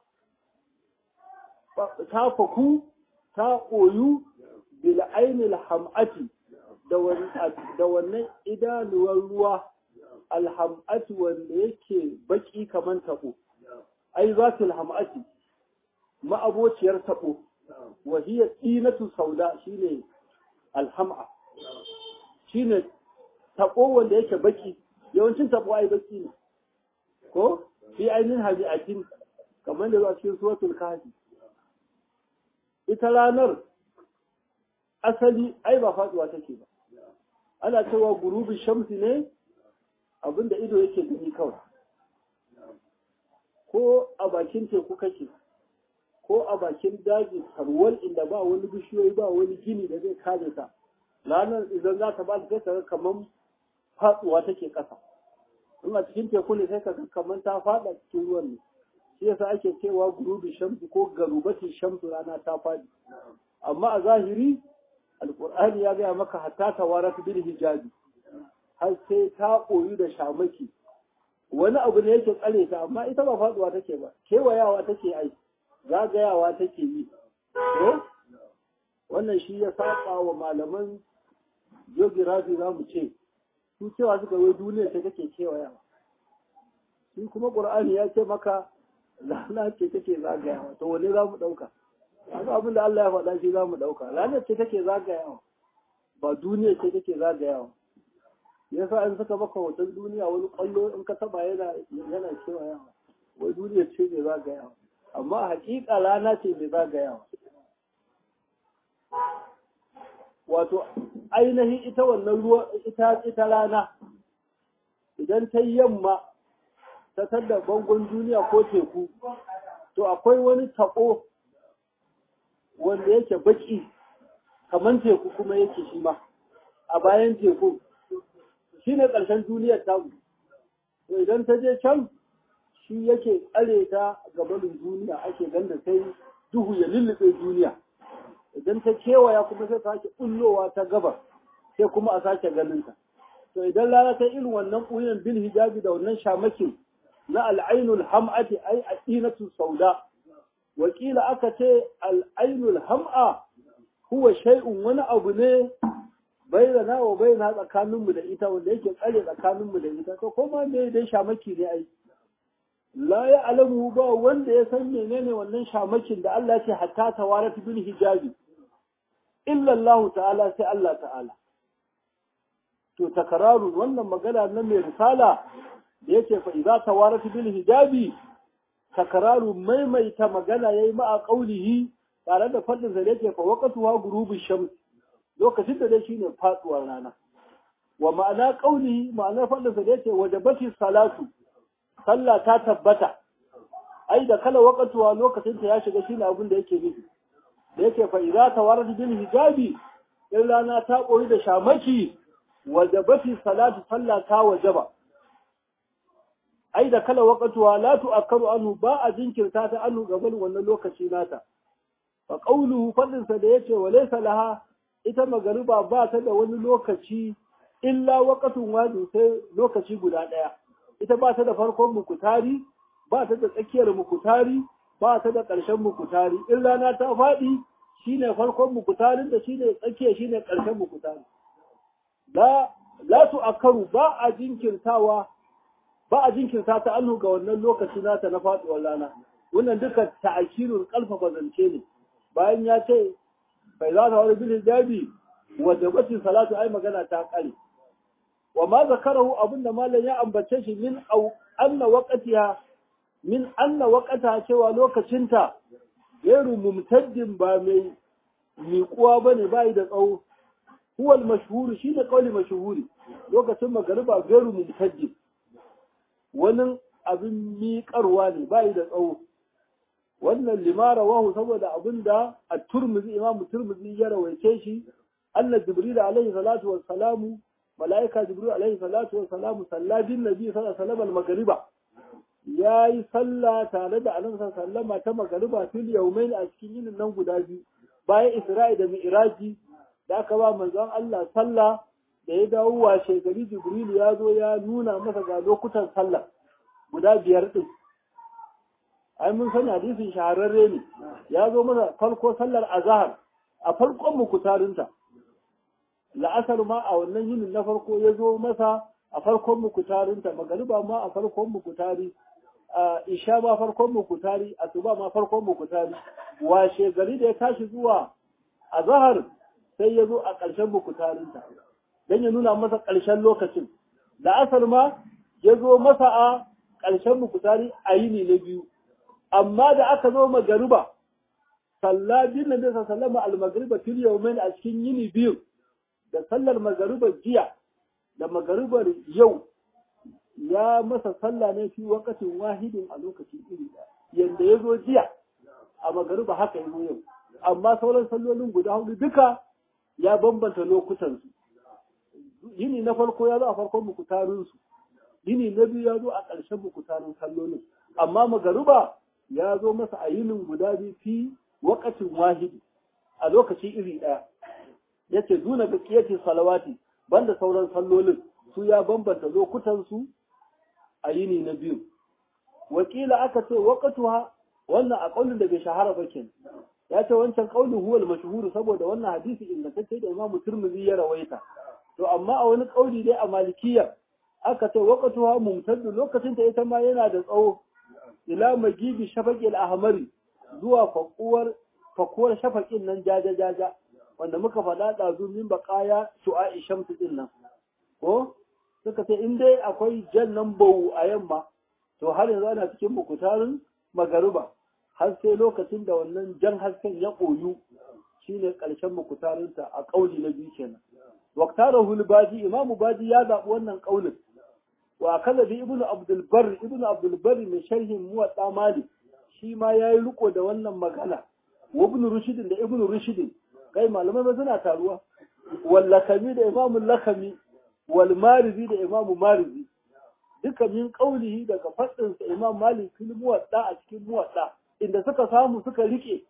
ta faku ta koyu bil aini al hamati da wannan idanuwar ruwa alham'ati wanda yake baki kaman tabo ai zatul ham'ati ma'abociyar tabo wa hiya tinatu sauda shine alham'a shine tabo wanda yake baki yawancin tabo ai baki ne ko fi ainihin habi'atin kamar da zuwa cikin suratul kahfi ita ranar asali ai ba faduwa take ba ana cewa gurubi shamsi ne abinda ido yake gani kawai ko a bakin teku kake ko a bakin daji tarwal inda ba wani bishiyoyi ba wani gini da zai kare ta ranar idan za ta ba ta sai kamar faduwa take kasa in a cikin teku ne sai ka kamar ta fada cikin ruwan ne shi yasa ake cewa gurubi shamsi ko garubati shamsu rana ta fadi amma a zahiri alqur'ani ya gaya maka hatta tawarat bil hijabi har sai ta koyu da shamaki wani abu ne yake tsare ta amma ita ba faduwa take ba kewayawa take ai zagayawa take yi to wannan shi ya saba wa malaman geography za mu ce su cewa suka wai duniya ce take kewayawa shi kuma qur'ani ya ce maka rana ce take zagayawa to wane za mu ɗauka haka abin da Allah ya faɗa shi za mu ɗauka ranar ce take zagayawa ba duniya ce take zagayawa yasa in suka maka hoton duniya wani ƙwallo in ka taba yana yana kewayawa wai duniya ce mai zagayawa amma hakika rana ce mai zagayawa wato ainihin ita wannan ruwa ita ita rana idan ta yamma ta tadda bangon duniya ko teku to akwai wani taɓo wanda yake baki kamar teku kuma yake shi ma a bayan teku shi ne ƙarshen duniyar tamu to idan ta je can shi yake tsare ta gabanin duniya ake ganda sai duhu ya lullube duniya idan ta kewaya kuma sai ta sake bullowa ta gabar sai kuma a sake ganin ta to idan rana ta irin wannan ɓuyan bil hijabi da wannan shamakin na al'ainul ham'ati ai aqinatu sauda wakila aka ce al'ainul ham'a huwa shay'un wani abu ne bayyana wa bayyana tsakaninmu da ita wanda yake tsare tsakaninmu da ita to kuma me dai shamaki ne ai la ya alamu ba wanda ya san menene wannan shamakin da Allah ya ce hatta tawarat bil hijabi illa Allah ta'ala sai Allah ta'ala to takararu wannan magana na mai risala da yake fa idza tawarat bil hijabi takararu maimaita magana yayi ma a qaulihi tare da fadin sa da yake fa waqtuha gurubi shams lokacin da dai shine faduwar rana wa ma'ana qaulihi ma'anar fadin sa da yake wajabati salatu sallah ta tabbata ai da kala waqtuha lokacin ta ya shiga shine abin da yake nufi da yake fa idza tawarat bil hijabi in rana ta koyi da shamaki wajabati salatu sallah ta wajaba ai da kala waqtuha la tu'akkaru anhu ba a jinkirta ta anhu gaban wannan lokaci nata fa qawluhu fadin sa da yace walaysa laha ita magariba ba ta da wani lokaci illa waqtun wajin sai lokaci guda daya ita ba ta da farkon mukutari ba ta da tsakiyar mukutari ba ta da ƙarshen mukutari in rana ta faɗi shine farkon mukutarin da shine tsakiya shine ƙarshen mukutari la la tu'akkaru ba a jinkirtawa ba a jinkirta ta annu ga wannan lokaci nata na faduwar rana wannan duka ta'akirul kalfafa zance ne bayan ya ce bai za ta wani bil jabi wa jabati salatu ai magana ta kare wa ma zakarahu abinda malam ya ambace shi min au anna waqtiha min anna waqata cewa lokacinta gairu mumtaddin ba mai miƙuwa bane bai da tsawo huwa al-mashhur shine qawli mashhuri lokacin magariba gairu mumtaddin wani abin miƙarwa ne bai da tsawo wannan limara wahu saboda abin da a turmuzi imamu turmuzi ya rawaice shi anna jibril alaihi salatu wa salamu malaika jibril alaihi salatu wa salamu salladin nabi sallallahu alaihi wasallam al-maghriba yayi sallah tare da annabi sallallahu ta magariba fil yawmain a cikin yinin nan guda biyu bayan isra'i da mi'raji da aka ba manzon Allah sallah da ya dawo washe gari jibril ya zo ya nuna masa ga lokutan sallah guda biyar din ai mun sani hadisin shahararre ne ya zo masa farko sallar azhar a farkon mukutarinta la'asar ma a wannan yinin na farko ya zo masa a farkon mukutarinta magariba ma a farkon mukutari a isha ma farkon mukutari asuba ma farkon mukutari washe gari da ya tashi zuwa azhar sai ya zo a ƙarshen mukutarinta dan ya nuna masa ƙarshen lokacin da asar ma ya zo masa a ƙarshen mukutari a yini na biyu amma da aka zo magariba salla bin nabi sallama al-magriba fil yawmain a cikin yini biyu da sallar magariba jiya da magaribar yau ya masa sallah ne fi wakatin wahidin a lokacin iri yanda ya zo jiya a magariba haka ya zo yau amma sauran sallolin guda hudu duka ya bambanta lokutansu yini na farko ya zo a farkon mukutarinsu yini na biyu ya zo a ƙarshen mukutarin sallolin amma magariba ya zo masa a yinin guda biyu fi wakatin wahidi a lokaci iri ɗaya ya ce duna ga ƙiyacin salawati banda sauran sallolin su ya bambanta lokutansu a yini na biyu wakila aka ce waqatuha wannan a kaulin da bai shahara ba kenan ya ce wancan kaulin huwal mashhur saboda wannan hadisi ingantacce da Imam Tirmidhi ya rawaita to amma a wani kauli dai a Malikiyya aka ce waqatuha mumtaddu lokacin ta ita ma yana da tsawo ila magibi shafaqil ahmari zuwa fakuwar fakuwar shafaqin nan jaja jaja wanda muka faɗa ɗazu min baƙaya shu'a'i shamsu ɗin nan ko suka ce in dai akwai jan nan bau a yamma to har yanzu ana cikin mukutarin magariba har sai lokacin da wannan jan hasken ya koyu shine ƙarshen mukutarinta a ƙauli na biyu kenan waktara hulbaji imamu baji ya zaɓi wannan ƙaulin wa kaza bi ibnu abdul bar ibnu abdul bar mai sharhin muwatta mali shi ma yayi riko da wannan magana wa ibnu rushidin da ibnu rushidin kai malamai ba suna taruwa wal lakami da imamu lakami wal marizi da imamu marizi duka min qaulihi daga fadin sa imam malik fil muwatta a cikin muwatta inda suka samu suka rike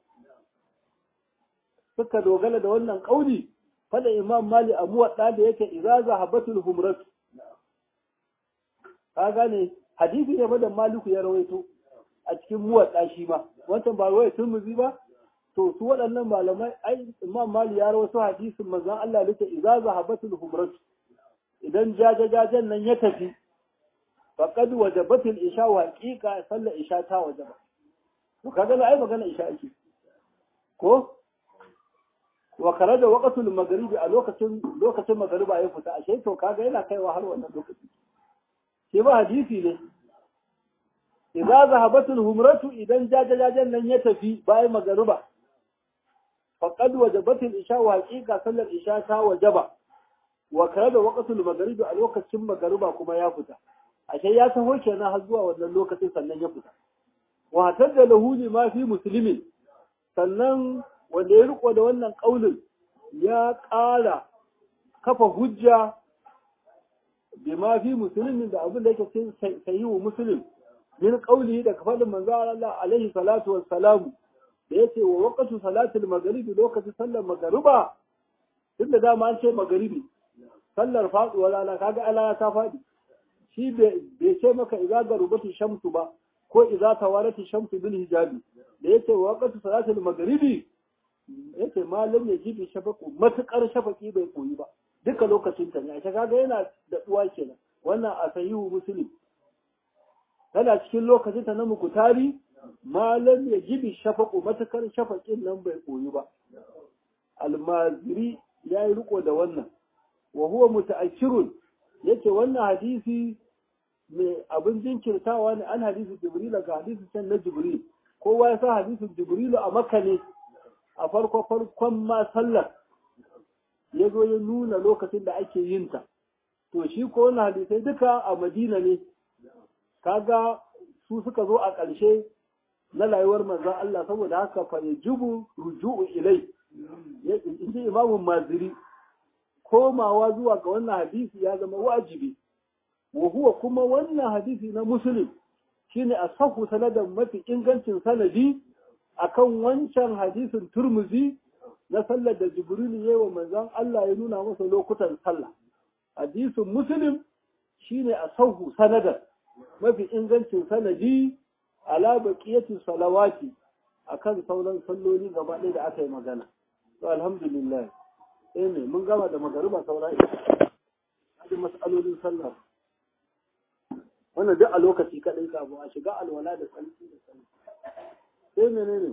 suka dogala da wannan kauli fada imam malik a muwatta da yake idza zahabatul humrat ka gane hadisi ne da maliku ya rawaito a cikin muwatta shi ma wancan ba rawai turmuzi ba to su waɗannan malamai ai imam mali ya rawaito hadisin manzon Allah da idza zahabatul humrat idan jajajajen nan ya tafi faqad wajabatul isha wa haqiqa sallar isha ta wajaba to kaga ai magana isha ake ko wa kharaja waqtul maghribi a lokacin lokacin magriba ya fita ashe to kaga yana kaiwa har wannan lokaci shi ba hadisi ne idza zahabatul humratu idan jajajajen nan ya tafi bayan magriba faqad wajabatul isha wa haqiqa sallar isha ta wajaba wa kharaja waqtul maghribi a lokacin magriba kuma ya fita ashe ya taho kenan har zuwa wannan lokacin sannan ya fita wa tadda lahu ma fi muslimin sannan wanda ya riko da wannan kaulin ya ƙara kafa hujja bi ma fi muslimin da abin da yake cikin sahihu muslim min qawlihi da kafalin manzo Allah alaihi salatu wassalam da yace wa waqtu salatul maghrib lokacin sallar magriba tunda dama an ce maghribi sallar faduwar rana kaga Allah ta fadi shi bai ce maka idza garubati shamsu ba ko idza tawarati shamsu bil hijabi da yace wa waqtu salatul maghribi yace malam ya jibi shafaku matukar shafaki bai koyi ba duka lokacin ta ne a kaga yana da uwa kenan wannan a sahihu muslim tana cikin lokacin ta na mukutari malam ya jibi shafaku matukar shafakin nan bai koyi ba almaziri ya yi riko da wannan wa huwa muta'akkirun yace wannan hadisi mai abin jinkirtawa ne an hadisi jibril ga hadisi can na jibril kowa ya sa hadisin jibrilu a makka ne a farko farkon ma sallar ya zo ya nuna lokacin da ake yin ta to shi ko wannan hadisai duka a madina ne kaga su suka zo a ƙarshe na rayuwar manzon Allah saboda haka fa yajibu ruju'u ilai inji imamu maziri komawa zuwa ga wannan hadisi ya zama wajibi wa huwa kuma wannan hadisi na muslim shine asahu sanadan mafi ingancin sanadi akan wancan hadisin turmuzi na sallar da jibril ya wa manzon Allah ya nuna masa lokutan sallah hadisin muslim shine asahu sanadan mafi ingancin sanadi ala baqiyati salawati akan sauran salloli gaba ɗaya da aka yi magana to alhamdulillah eh ne mun gama da magariba saura ita mas'alolin sallah wannan duk a lokaci kaɗai kafin a shiga alwala da tsarki da tsarki sai menene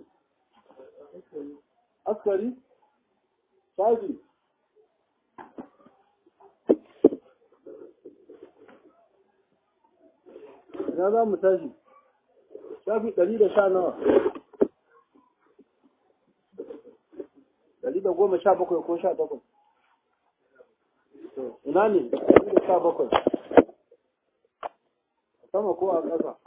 askari shafi ina za mu tashi shafi ɗari da sha nawa ɗari da goma sha bakwai ko sha bakwai ina ne ɗari da sha bakwai sama ko a ƙasa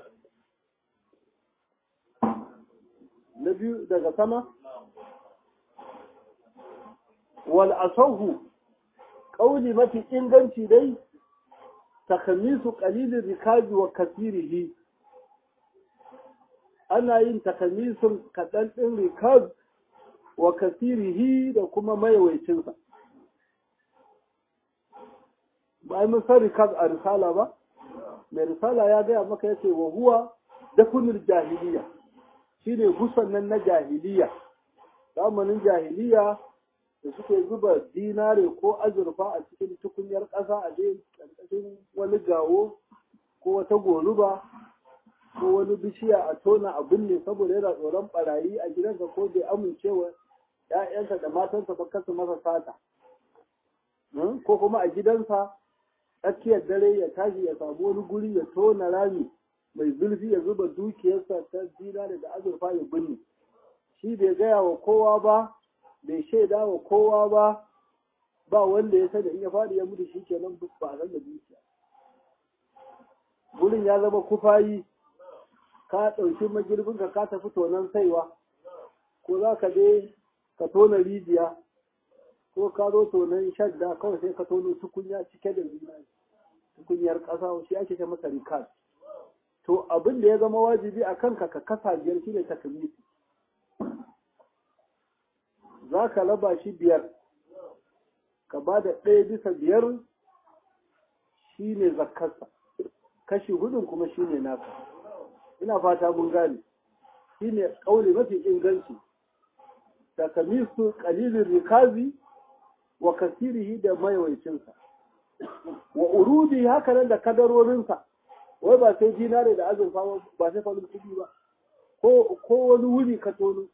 na biyu daga sama wal asahu ƙauli mafi inganci dai takamisu qalilin rikabi wa kasirihi ana yin takamisun kaɗan ɗin rikab wa kasirihi da kuma mayawaicinsa ba mun san rikab a risala ba mai risala ya gaya maka yace wa huwa dafunul jahiliya shine gusan nan na jahiliya zamanin jahiliya da suke zuba dinare ko azurfa a cikin tukunyar ƙasa a dai ƙarƙashin wani gawo ko wata goruba ko wani bishiya a tona a binne saboda yana tsoron barayi a gidansa ko bai amincewa ‘ya'yansa da matansa ba kasu masa sata ko kuma a gidansa tsakiyar dare ya tashi ya samu wani guri ya tona rami mai zurfi ya zuba dukiyarsa ta dinare da azurfa ya binne shi bai gaya wa kowa ba bai shaida wa kowa ba ba wanda ya sani in ya faɗi ya mutu shi kenan ba a san da dukiya gurin ya zama kufayi ka ɗauki magirbinka ka tafi tonon saiwa ko za ka je ka tona rijiya ko ka zo tonon shadda kawai sai ka tono tukunya cike da zinari tukunyar ƙasa shi ake ce masa rikas to abin da ya zama wajibi a kanka ka kasa biyar shi ne takamiti za ka raba shi biyar ka ba da ɗaya bisa biyar shi ne zakkarsa kashi hudun kuma shi ne naka ina fata mun gane shi ne ƙauli mafi inganci takamisu ƙalilin rikazi wa kasirihi da maiwaicinsa wa urudi haka nan da kadarorinsa wai ba sai dinare da azurfa ba sai farin kuɗi ba ko wani wuri ka tono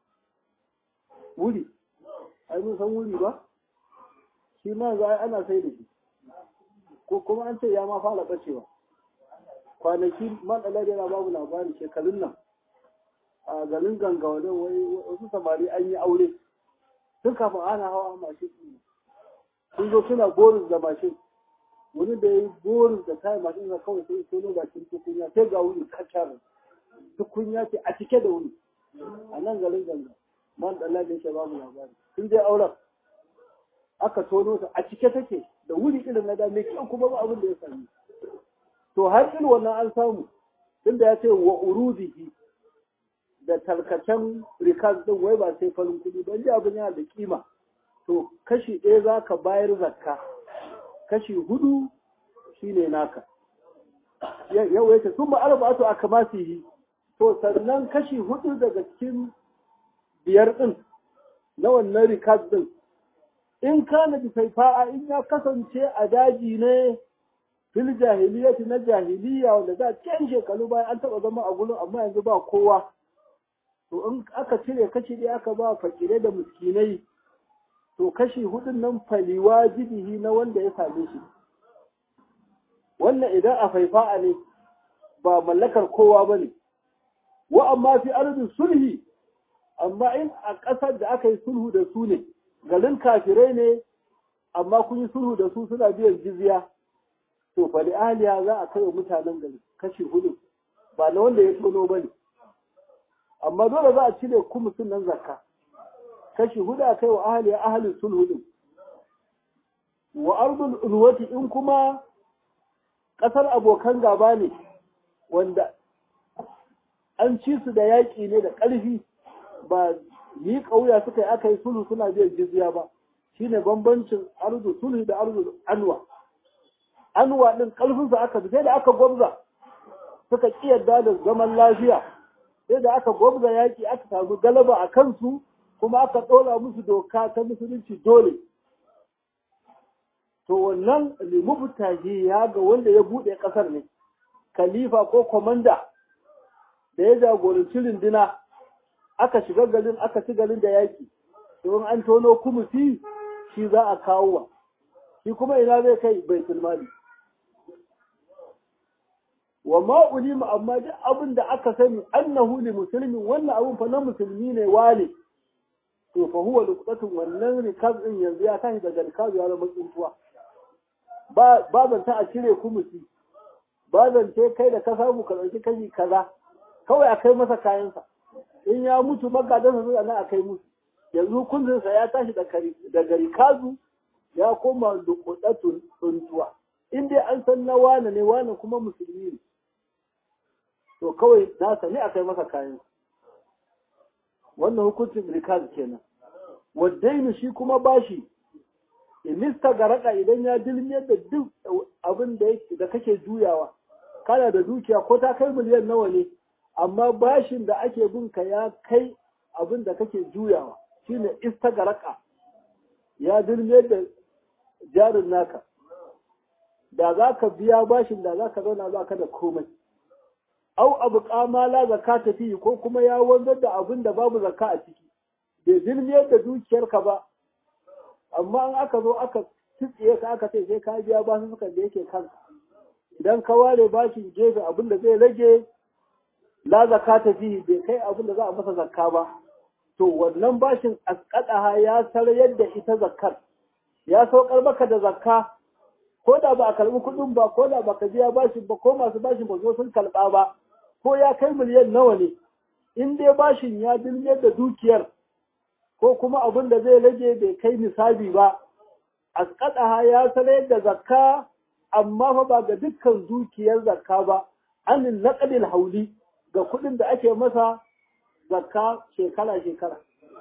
wuri ai mun san wuri ba shi ma za ana sai da shi ko kuma an ce ya ma fara bacewa kwanaki matsala yana babu labari shekarun nan a garin ganga wani wasu samari an yi aure tun kafin ana hawa mashin sun zo suna boris da mashin wani da ya yi boris da kayan mashin da kawai sai tono bakin tukunya sai ga wuri kacar tukunya ce a cike da wuri a nan garin ganga man dalla da yake babu labari sun je auren aka tono ta a cike take da wuri irin na da mai kyau kuma ba abin da ya sami to har irin wannan an samu tunda ya ce wa urudihi da tarkacen rikas din wai ba sai farin kuɗi ba ji abin yana da kima to kashi ɗaya za ka bayar zakka kashi hudu shine naka yau yace sun ba arba'atu a kamasihi to sannan kashi hudu daga cikin biyar ɗin na wannan rikas ɗin in kana bi faifa'a in ya kasance a daji ne fil jahiliyyati na jahiliya wanda da can shekaru bayan an taɓa zama a gurin amma yanzu ba kowa to in aka cire kashi ɗaya aka ba fakire da miskinai to kashi hudun nan fali wajibihi na wanda ya same shi wannan idan a faifa'a ne ba mallakar kowa ba ne wa amma fi arzin sulhi amma in a ƙasar da aka yi sulhu da su ne garin kafirai ne amma kun yi sulhu da su suna biyan jizya to fa aliya za a kai wa mutanen gari kashi hudu ba na wanda ya tono ba ne amma dole za a cire kumusin nan zakka kashi hudu a kai wa ahaliya ahalin sulhu din wa ardul ulwati in kuma ƙasar abokan gaba ne wanda an ci su da yaƙi ne da ƙarfi ba yi ƙauya suka yi aka yi sulhu suna biyan jizya ba shine bambancin arzu sulhu da arzu anwa anwa din ƙarfinsa aka sai da aka gwamza suka ƙi yadda da zaman lafiya sai da aka gwamza yaƙi aka samu galaba a kansu kuma aka ɗora musu doka ta musulunci dole to wannan limubtahi ya ga wanda ya buɗe ƙasar ne khalifa ko komanda da ya jagoranci runduna aka shiga garin aka ci garin da yaki don an tono kumusi shi za a kawo wa shi kuma ina zai kai baitul mali wa ma ulima amma duk abin da aka sani annahu li muslimin wannan abin fa na musulmi ne wale to fa huwa luqatun wannan rikaz din yanzu ya tashi daga rikaz ya zama tsuntuwa ba ba zan ta a cire kumusi ba zan ce kai da ka samu ka dauki kashi kaza kawai a kai masa kayansa in ya mutu magadansa zuwa nan a kai musu yanzu hukuncinsa ya tashi daga rikazu ya koma lukudatun tsuntuwa in dai an san na wane ne wane kuma musulmi ne to kawai nasa ne a kai masa kayan wannan hukuncin rikaz kenan waddainu shi kuma bashi inista garaka idan ya dilmiyar da duk abin da kake juyawa kana da dukiya ko ta kai miliyan nawa ne amma bashin da ake bin ka ya kai abin da kake juyawa shine istagaraka ya dilmiyar da jarin naka da za ka biya bashin da za ka zauna ba ka da komai au abu kamala zaka tafi ko kuma ya wanzar da abin da babu zakka a ciki bai dilmiyar da dukiyarka ba amma an aka zo aka tsitsiye ka aka ce sai ka biya basu suka da yake kanka idan ka ware bashin gefe abin da zai rage la zakka tafi bai kai abin da za a masa zakka ba to wannan bashin asqadaha ya sarayar da ita zakkar ya saukar maka da zakka ko da ba a karbi kuɗin ba ko da ba ka biya bashin ba ko masu bashin ba zo sun karɓa ba ko ya kai miliyan nawa ne in dai bashin ya dilmiyar da dukiyar ko kuma abin da zai rage bai kai nisabi ba asqadaha ya sarayar da zakka amma fa ba ga dukkan dukiyar zakka ba anin naqdil hauli ga kuɗin da ake masa zakka shekara-shekara.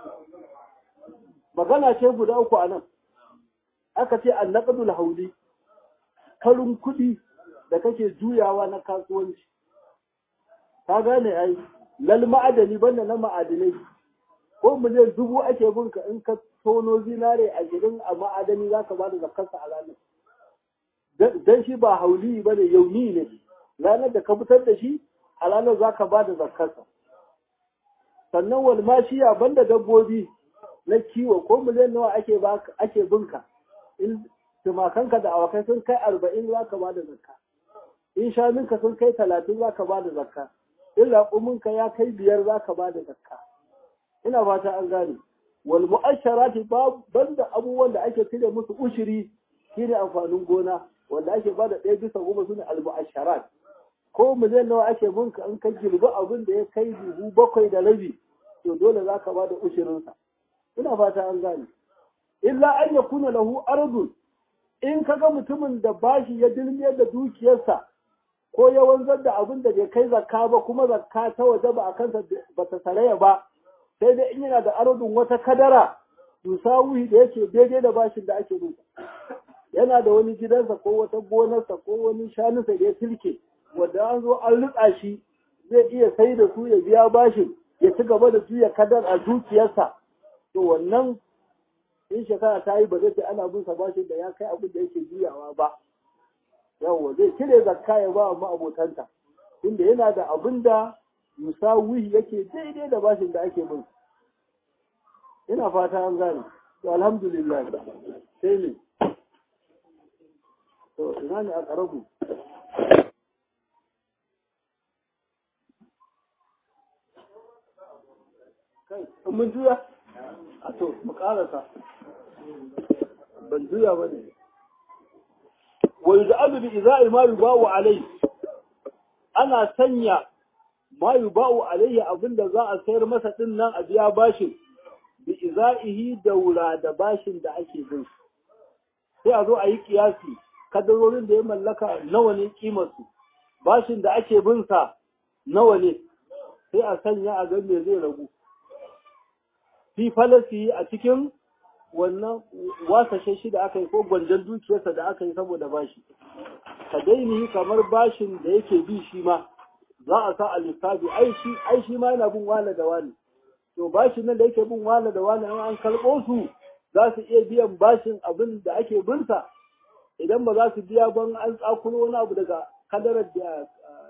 Magana ce guda uku a nan, aka ce an naƙadul hauli, karin kuɗi da kake juyawa na kasuwanci. Ka gane ai, lal ma'adani banda na ma'adinai, ko miliyan dubu ake binka in ka tono zinare a gidan a ma'adani za ka ba da zakkarsa a ranar. Don shi ba hauli ba ne yauni ne, ranar da ka fitar da shi a ranar za ka ba da zakkarsa. sannan walmashiya banda dabbobi na kiwo ko miliyan nawa ake ake binka in tumakanka da awakai sun kai arba'in za ka ba da zakka in shanunka sun kai talatin za ka ba da zakka in raƙuminka ya kai biyar za ka ba da zakka ina fata an gane wal mu'asharati banda abubuwan da ake cire musu ushiri shine amfanin gona wanda ake ba da ɗaya bisa goma sune al mu'asharat ko miliyan nawa ake binka in ka girbi abin da ya kai dubu bakwai da rabi to dole za ka ba da ushirinsa ina fata an gane illa an ya kuna lahu ardun in ka ga mutumin da bashi ya dilmiyar da dukiyarsa ko ya wanzar da abin da bai kai zakka ba kuma zakka ta waje ba a kansa ba ta saraya ba sai dai in yana da ardun wata kadara yusawi da yake daidai da bashin da ake bin yana da wani gidansa ko wata gonarsa ko wani shanunsa da ya tilke wanda an zo an rutsa shi zai iya sai da su ya biya bashin ya ci gaba da juya kadar a dukiyarsa to wannan in shekara ta yi ba zai ce ana bin sa bashin da ya kai abin da yake juyawa ba yawwa zai cire zakka ya ba wa abotanta inda yana da abin da musawi yake daidai da bashin da ake bin ina fata an gane to alhamdulillah sai ne to ina ne a karabu kai mun juya a to mu karasa ban juya ba ne wa yuz'alu bi iza'i ma yubawu alai ana sanya ma yubawu alayhi abinda za a sayar masa din nan a biya bashin bi iza'ihi daura da bashin da ake bin sai a zo a yi kiyasi kadarorin da ya mallaka nawa ne kimar su bashin da ake bin sa nawa ne sai a sanya a ga me zai ragu fi falasi a cikin wannan wasashe shi da aka yi ko gwanjan dukiyarsa da aka yi saboda bashi ka daini kamar bashin da yake bi shi ma za a sa a lissafi ai shi ai shi ma yana bin wala da wani to bashin nan da yake bin wala da wani an karɓo su za su iya biyan bashin abin da ake binsa idan ba za su biya ban an tsakulo wani abu daga kadarar da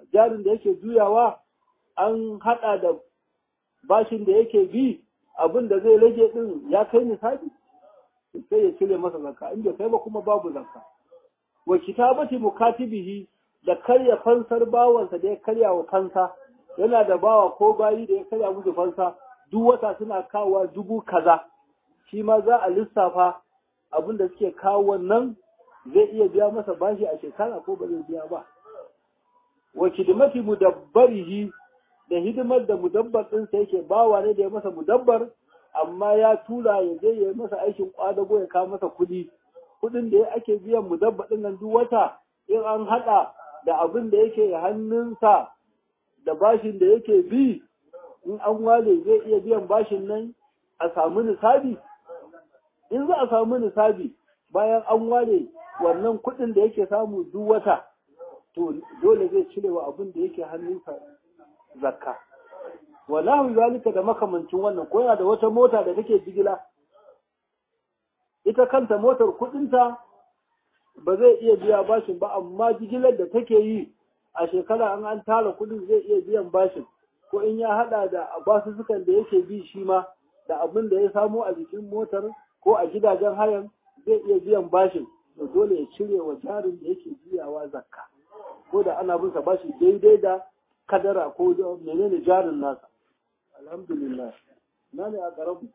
jarin da yake juyawa an haɗa da bashin da yake bi abin da zai rage ɗin ya kai nisabi sai ya cire masa zakka in bai kai ba kuma babu zakka wa kitabati mukatibihi da karya fansar bawansa da ya karya wa fansa yana da bawa ko bayi da ya karya musu fansa duk wata suna kawowa dubu kaza shi ma za a lissafa abin da suke kawo wannan zai iya biya masa bashi a shekara ko ba zai biya ba wa kidmati mudabbarihi da hidimar da mudabbar ɗinsa yake bawa ne da ya masa mudabbar amma ya tura ya je ya masa aikin kwadago ya kawo masa kuɗi kuɗin da ake biyan mudabbar ɗin nan duk wata in an haɗa da abin da yake hannunsa da bashin da yake bi in an wale zai iya biyan bashin nan a samu nisabi in za a samu nisabi bayan an ware wannan kuɗin da yake samu duk wata to dole zai cire wa abin da yake hannunsa zakka walahu zalika da makamancin wannan ko yana da wata mota da take jigila ita kanta motar kuɗinta ba zai iya biya bashin ba amma jigilar da take yi a shekara an an tara kuɗin zai iya biyan bashin ko in ya hada da basussukan da yake bi shi ma da abin da ya samo a jikin motar ko a gidajen hayan zai iya biyan bashin to dole ya cire wa jarin da yake biyawa zakka ko da ana bin sa bashi daidai da kadara ko menene jarin nasa alhamdulillah na ne a karabu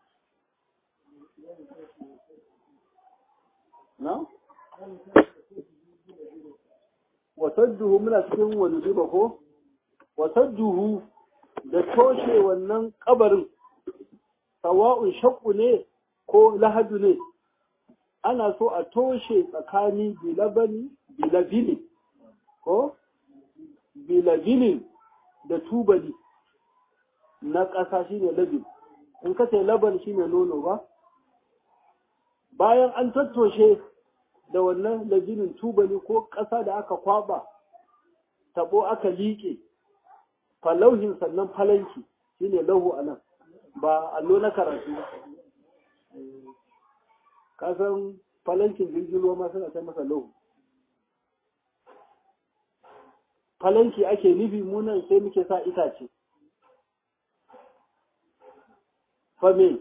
na wasadduhu muna cikin wani riba ko wasadduhu da toshe wannan kabarin sawa'un shakku ne ko lahadu ne ana so a toshe tsakani bilabani bilabini ko bilabinin da tubali na ƙasa shine labin in ka ce laban shine nono ba bayan an tattoshe da wannan labinin tubali ko ƙasa da aka kwaba tabo aka liƙe falauhin sannan falanki shine lahu anan ba allo na karatu ba kasan falankin jirgin ruwa ma suna kai masa lahu falanki ake nufi munan sai muke sa itace fame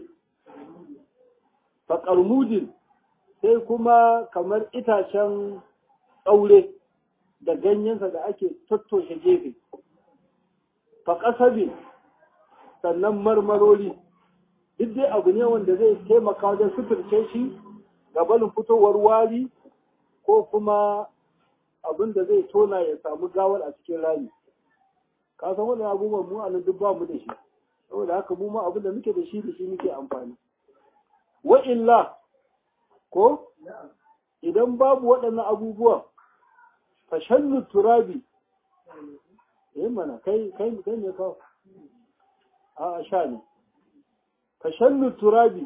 faƙarmudin sai kuma kamar itacen tsaure da ganyensa da ake tattoshe gefe faƙasabin sannan marmarori duk dai abu ne wanda zai taimaka wajen sufurce shi gabanin fitowar wari ko kuma abin da zai tona ya samu gawar a cikin rami ka san wannan abubuwan mu anan duk ba mu da shi saboda haka mu ma abin da muke da shi da shi muke amfani wa illa ko idan babu waɗannan abubuwan fashallu turabi eh mana kai kai kai ne ka a sha ne fashallu turabi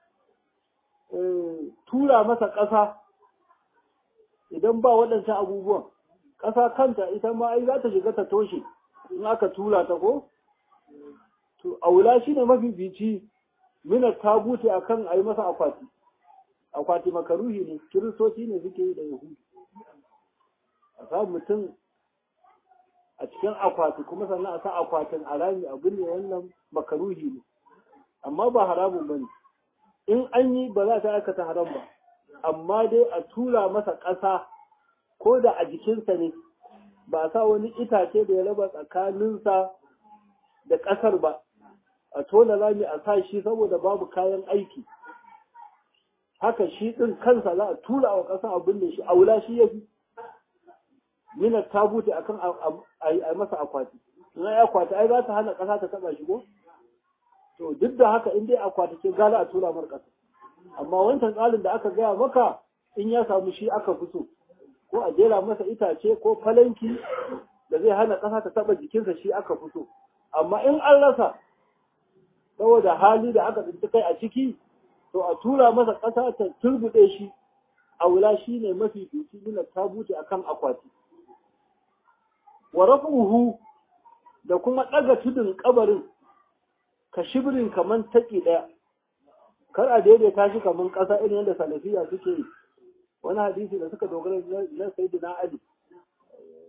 tura masa ƙasa idan ba waɗancan abubuwan ƙasa kanta ita ma ai za ta shiga ta toshe in aka tura ta ko to aula shi ne mafi bici mina ta bute a kan a yi masa akwati akwati makaruhi ne kiristoci ne suke yi da yahudu a sa mutum a cikin akwati kuma sannan a sa akwatin a rami abin ne wannan makaruhi ne amma ba haramun ba ne in an yi ba za ta aikata haram ba amma dai a tura masa ƙasa ko da a jikinsa ne ba sa wani itace da ya raba tsakaninsa da ƙasar ba a tona rami a sa shi saboda babu kayan aiki haka shi ɗin kansa za a tura wa ƙasa abin da shi aula shi ya fi minar ta bute akan a masa akwati na ya akwati ai za ta hana ƙasa ta taɓa shi ko to duk da haka in dai akwati ce gala a tura mar ƙasa amma wancan tsarin da aka gaya maka in ya samu shi aka fito ko a jera masa itace ko falanki da zai hana ƙasa ta taɓa jikinsa shi aka fito amma in an rasa saboda hali da aka tsinci kai a ciki to a tura masa ƙasa ta turbuɗe shi a wula shi ne mafi duki nuna tabuti a kan akwati wa rafuhu da kuma ɗaga tudun ƙabarin ka shibirin kamar taƙi ɗaya kar a daidaita shi kamar ƙasa irin yadda salafiya suke yi wani hadisi da suka dogara na sayyidina ali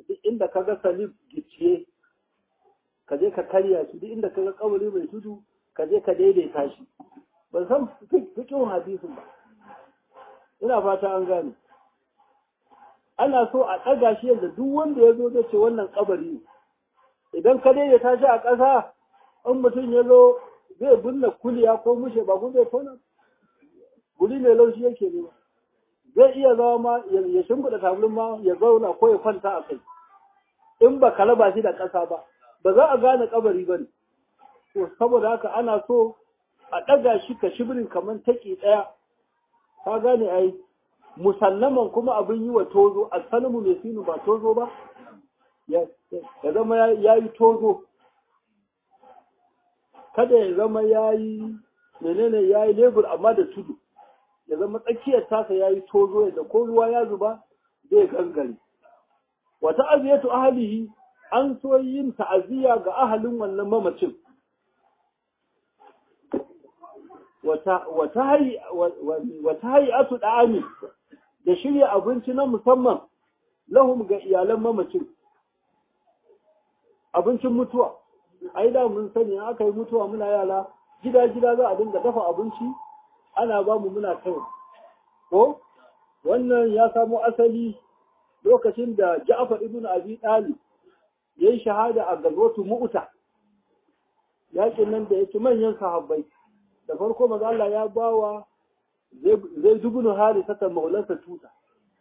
duk inda ka ga salib gicciye ka je ka karya shi duk inda ka ga kabari mai tudu ka je ka daidaita shi ban san fikin hadisin ba ina fata an gane ana so a ɗaga shi yadda duk wanda ya zo zai ce wannan kabari ne idan ka daidaita shi a ƙasa in mutum ya zo zai binne kuliya ko mushe ba kun zai tona guri mai laushi yake ne ba zai iya zama ma ya shimfiɗa tablin ma ya zauna ko ya kwanta a kai in ba ka raba shi da ƙasa ba ba za a gane kabari ba ne to saboda haka ana so a ɗaga shi ka shibirin kamar taƙi ɗaya ka gane ai musallaman kuma abin yi wa tozo a salmu mai sinu ba tozo ba ya zama ya yi tozo kada ya zama ya yi menene ya yi lebur amma da tudu ya zama tsakiyar tasa ya yi tozo yadda ko ruwa ya zuba zai gangare wa ta'aziyatu ahlihi an so yin ta'aziyya ga ahalin wannan mamacin wata hayatu da'ami da shirya abinci na musamman lahum ga iyalan mamacin abincin mutuwa ai da mun sani aka yi mutuwa muna yara gida gida za a dinga dafa abinci ana ba mu muna kai ko wannan ya samo asali lokacin da Ja'far ibn Abi Talib yayi shahada a gazwatu Mu'ta yakin nan da yake manyan sahabbai da farko maza Allah ya bawa zai dubunu hali sata maulansa tuta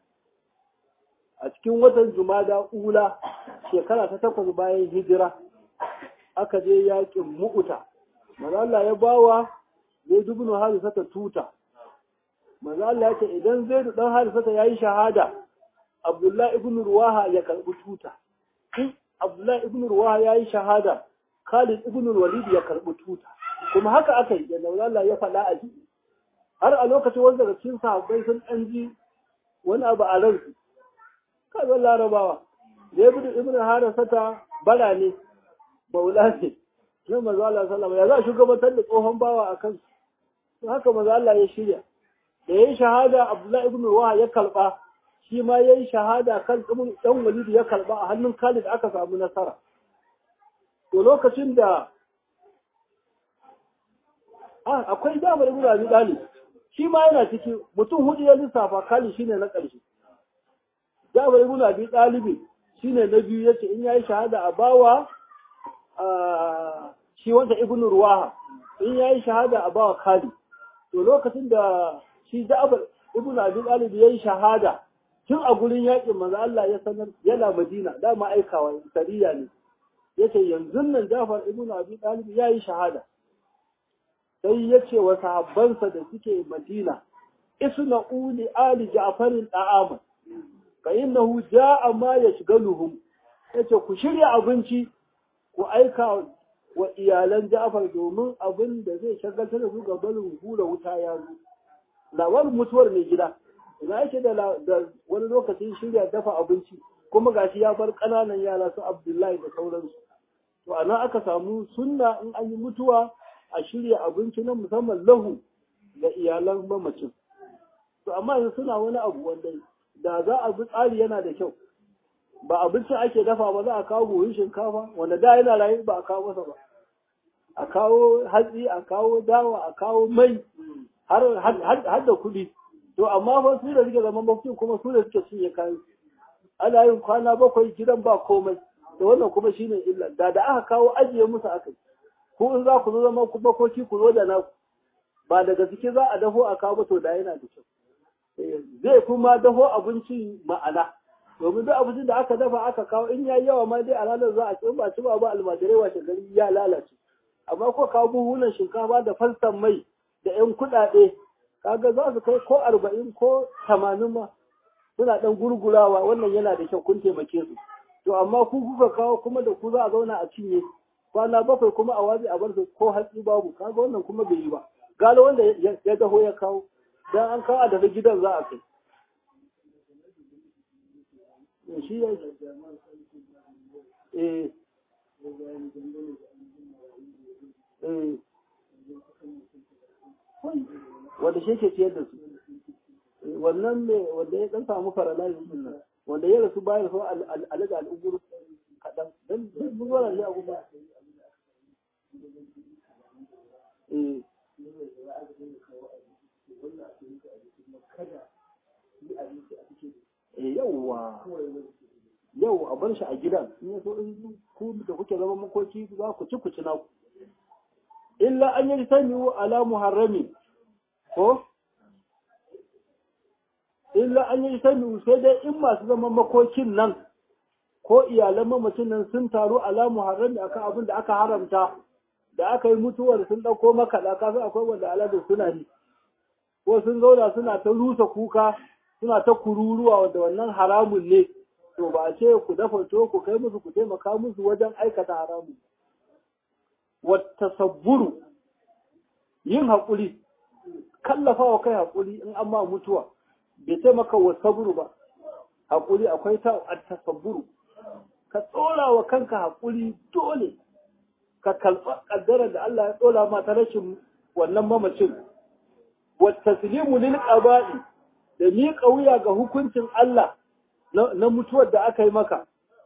a cikin watan jumada ula shekara ta takwas bayan hijira aka je yakin mu'uta maza Allah ya bawa zai dubunu hali sata tuta maza Allah ya ce idan zai dan hali sata yayi shahada Abdullahi ibn Ruwaha ya karbi tuta in Abdullahi ibn Ruwaha yayi shahada Khalid ibn Walid ya karbi tuta kuma haka aka yi yadda Allah ya faɗa a ji har a lokacin wanda daga cikin sahabbai sun ɗan ji wani abu a ransu kazan larabawa da ya budu ibn harasata bara ne maula ne sai maza Allah sallama ya za a shugabantar da tsohon bawa a kansu to haka maza Allah ya shirya da ya yi shahada Abdullahi ibn Ruwa ya karɓa shi ma ya yi shahada kan ɗan walidu ya karɓa a hannun Khalid aka samu nasara to lokacin da akwai damar ibn Abi Talib shi ma yana ciki mutum hudu ya lissafa kali shine na ƙarshe Jabir ibn Abi Talib shine na biyu yace in yayi shahada a bawa shi wanda ibn Ruwaha in yayi shahada a bawa Khalid to lokacin da shi Jabir ibn Abi Talib yayi shahada tun a gurin yakin manzo Allah ya sanar yana Madina dama aikawa sariya ne yace yanzu nan Jafar ibn Abi Talib yayi shahada sai ya ce wa sahabbansa da suke madina isna uli ali ja'farin da'ama fa innahu ja'a ma yashghaluhum yace ku shirya abinci ku aika wa iyalan Ja'far domin abin da zai shagaltar da su ga barin hura wuta ya zo labarin mutuwar mai gida ina yake da wani lokacin shirya dafa abinci kuma gashi ya bar ƙananan yara su Abdullahi da sauransu to ana aka samu sunna in an yi mutuwa a shirya abinci na musamman lahu ga iyalan mamacin. To amma yanzu suna wani abu wanda da za a bi tsari yana da kyau. Ba abincin ake dafa ba za a kawo buhun shinkafa wanda da yana rayu ba a kawo masa ba. A kawo hatsi, a kawo dawa, a kawo mai har da kuɗi. To amma fa su da suke zaman mafi kuma su da suke cinye kayan. Ana yin kwana bakwai gidan ba komai. Da wannan kuma shine illa. Da da aka kawo ajiye musu aka yi. ko in za ku zo zama ku makoki ku zo da naku ba daga ciki za a dafo a kawo to da yana da kyau zai kuma dafo abinci ma'ana domin duk abincin da aka dafa aka kawo in yayi yawa ma dai a ranar za a ci ba ci ba ba almajirai washe gari ya lalace amma ko kawo buhunan shinkafa da falsan mai da yan kuɗaɗe kaga za su kai ko arba'in ko tamanin ma suna ɗan gurgurawa wannan yana da kyau kun taimake su to amma ku kuka kawo kuma da ku za a zauna a cinye kwana bakwai kuma a waje a bar su ko hatsi babu kaga wannan kuma bai yi ba galo wanda ya daho ya kawo dan an kawo daga gidan za a kai shi ya eh eh wanda shi ke ciyar da su wannan ne wanda ya dan samu faralayin din nan wanda ya rasu bayan so alaga al'ubur kaɗan don mun zuwa ne a guba eh yauwa yau a bar shi a gidan in ya so in ku da kuke zama makoki za ku ci ku ci naku illa an yi sani ala muharrami ko illa an yi sani sai dai in masu zama makokin nan ko iyalan mamacin nan sun taru ala muharrami akan abin da aka haramta da aka yi mutuwar sun ɗauko makaɗa kafin akwai wanda aladun suna yi ko sun zauna suna ta rusa kuka suna ta kururuwa wanda wannan haramun ne to ba a ce ku dafa to ku kai musu ku taimaka musu wajen aikata haramun wata sabburu yin haƙuri kallafa wa kai haƙuri in an ma mutuwa bai taimaka wa saburu ba haƙuri akwai ta tasabburu ka tsora wa kanka haƙuri dole ka kalfa ƙaddara da Allah ya tsora ma ta rashin wannan mamacin wa taslimu lil qaba'i da miƙa wuya ga hukuncin Allah na mutuwar da aka yi maka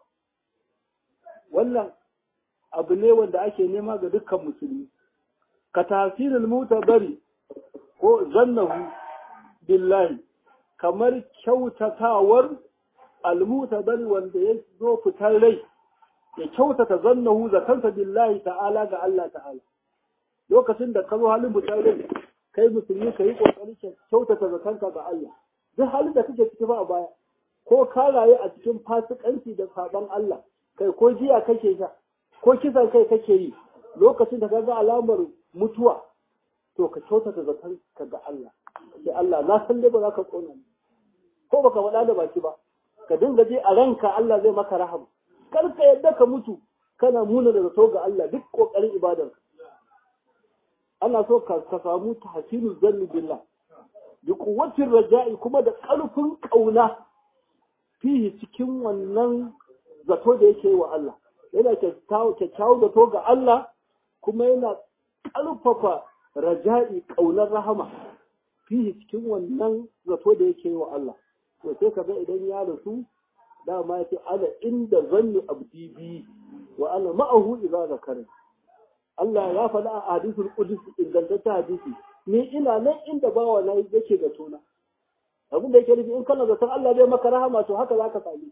wannan abu ne wanda ake nema ga dukkan musulmi ka tasirin mutabari ko zannahu billahi kamar kyautatawar almutabari wanda ya zo fitar rai ya kyautata zannahu zakansa billahi ta'ala ga Allah ta'ala lokacin da ka zo halin fitar rai kai musulmi ka yi kokari ka kyautata zakanka ga Allah duk halin da kake ciki ba a baya ko ka rayu a cikin fasikanci da saban Allah kai ko jiya kake sha ko kisan kai kake yi lokacin da ka ga alamar mutuwa to ka kyautata zakan ka ga Allah sai Allah na san dai ba za ka kona ni ko baka faɗa da baki ba ka dinga je a ranka Allah zai maka rahama kar ka yadda ka mutu kana muna da zato ga Allah duk kokarin ibadar ana so ka ka samu tahsinu zanni billah bi quwwatir raja'i kuma da ƙarfin ƙauna fihi cikin wannan zato da yake wa Allah yana kyakkyawan zato ga Allah kuma yana ƙarfafa raja'i ƙaunar rahama fihi cikin wannan zato da yake wa Allah to sai ka ga idan ya rasu dama ya ce ana inda zanni abdi bi wa ana ma'ahu idza zakara Allah ya faɗa a hadisul qudus ingantaccen hadisi ni ina nan inda bawa na yake da tona abin da yake nufi in kana zaton Allah zai maka rahama to haka zaka sami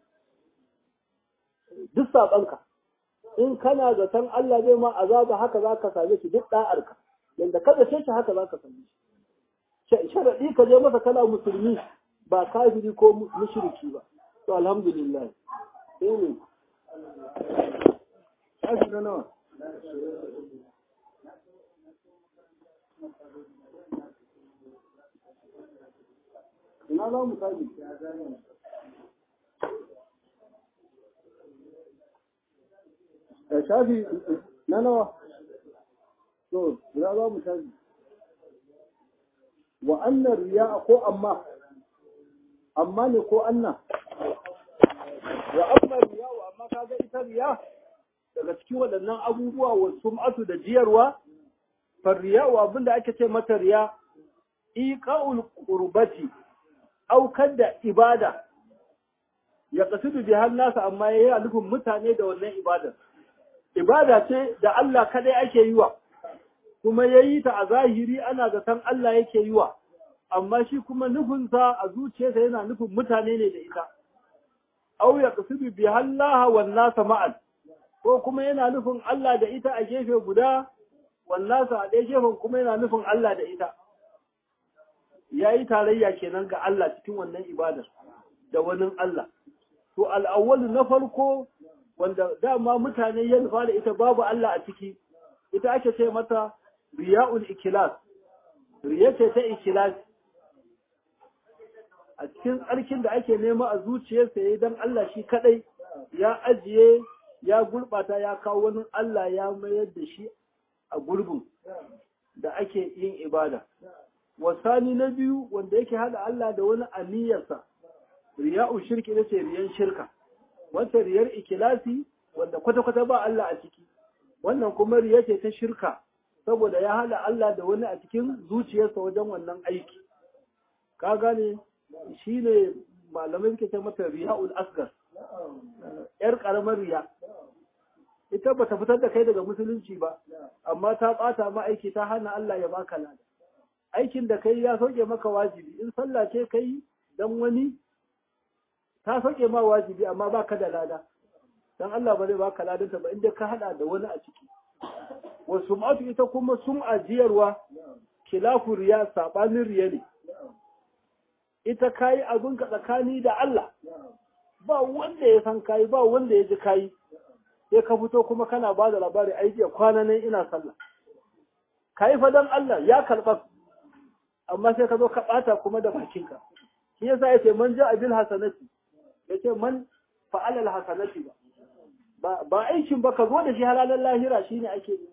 duk sabanka in kana zaton Allah zai ma azaba haka zaka same shi duk da'arka yanda ka zace shi haka zaka same shi sharadi ka je masa kana musulmi ba kafiri ko mushriki ba to alhamdulillah sai ne Ashi na nawa? ina za mu sani shafi na nawa to ina za mu sani wa annan riya ko amma amma ne ko anna wa amma riya wa amma kaga ita riya daga cikin waɗannan abubuwa wa sum'atu da jiyarwa farriya wa abinda ake ce mata riya iqa'ul qurbati aukar da ibada ya kasudu bi har nasa amma ya yi nufin mutane da wannan ibadar. Ibada ce da Allah kadai ake yi wa, kuma ya yi ta a zahiri ana zaton Allah yake yi wa, amma shi kuma nufinsa a zuciyarsa yana nufin mutane ne da ita. Au ya kasudu bi har wan nasa ma'al, ko kuma yana nufin Allah da ita a gefe guda, wannasa a ɗaya gefen kuma yana nufin Allah da ita. ya yi tarayya kenan ga Allah cikin wannan ibadar da wani Allah. To al'awwalu na farko wanda dama mutane ya nufa da ita babu Allah a ciki, ita ake ce mata riya'ul ikilas, riya ce ta ikilas. A cikin tsarkin da ake nema a zuciyarsa ya don Allah shi kadai ya ajiye ya gurɓata ya kawo wani Allah ya mayar da shi a gurbin da ake yin ibada. wasani na biyu wanda yake hada Allah da wani aniyarsa riya'u shirki ne ce riyan shirka wata riyar ikilasi wanda kwata-kwata ba Allah a ciki wannan kuma riya ce ta shirka saboda ya hada Allah da wani a cikin zuciyarsa wajen wannan aiki ka gane shine malamai suke ce mata riya'ul asgar yar karamar riya ita bata fitar da kai daga musulunci ba amma ta bata ma aiki ta hana Allah ya baka lada aikin da kai ya sauke maka wajibi in sallah ce kai dan wani ta sauke ma wajibi amma baka da lada dan Allah ba zai baka ladanta ba inda ka hada da wani a ciki wa sum'atu ita kuma sum'a jiyarwa khilafu riya sabanin riya ne ita kayi abin ka tsakani da Allah ba wanda ya san kayi ba wanda ya ji kayi sai ka fito kuma kana ba da labari ai jiya kwana nan ina sallah kayi fa dan Allah ya karɓa amma sai ka zo ka ɓata kuma da bakinka shi yasa yace man ja'a bil hasanati yace man fa'ala al hasanati ba ba aikin ba ka zo da shi halalan lahira shine ake yi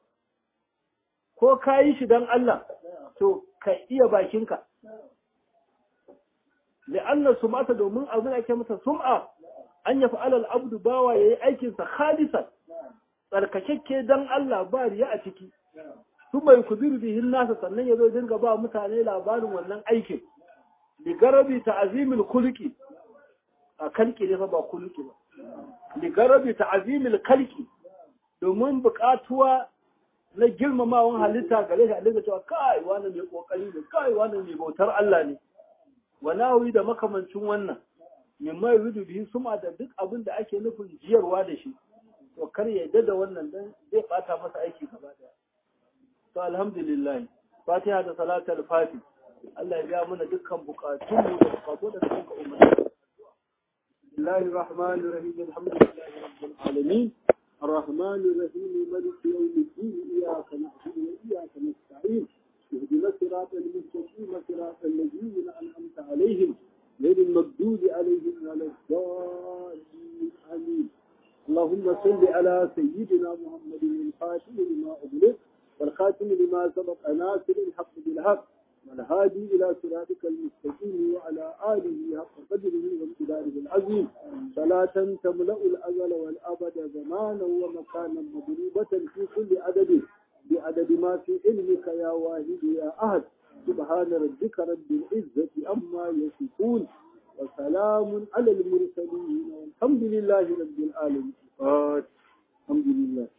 ko kayi shi dan Allah to ka iya bakinka لأن سمعة domin abin ake masa sum'a an ya fa'ala al'abdu bawa yayi aikin sa khalisan tsarkakekke dan Allah ba riya a ciki su mai kubiru bihin nasa sannan yazo dinga ba mutane labarin wannan aikin li garabi ta'zimil khuluqi a kalki ne fa ba khuluqi ba li garabi ta'zimil kalki domin buƙatuwa na girmamawan halitta gare shi a dinga cewa kai wani mai kokari ne kai wani mai bautar Allah ne walawi da makamancin wannan mimma yuridu bihi suma da duk abin da ake nufin jiyarwa da shi to kar ya yadda da wannan dan zai bata masa aiki gaba daya to alhamdulillah fatiha da salatul fati Allah ya biya mana dukkan bukatun mu da bukatu da suka umarni Bismillahir Rahmanir Rahim Alhamdulillahi Rabbil Alamin الرحمن الرحيم ملك يوم الدين إياك نعبد وإياك نستعين اهدنا الصراط المستقيم صراط الذين انعمت عليهم غير المغضوب عليهم ولا الضالين امين اللهم صل على سيدنا محمد الخاتم لما اغلق والخاتم لما سبق ناصر الحق بالحق والهادي الى صراطك المستقيم وعلى اله حق قدره وامتداره العظيم صلاة تملا الازل والابد زمانا ومكانا مضروبة في كل عدد بعدد ما في علمك يا واحد يا أحد سبحان ربك رب العزة أما يصفون وسلام على المرسلين والحمد لله رب العالمين الحمد لله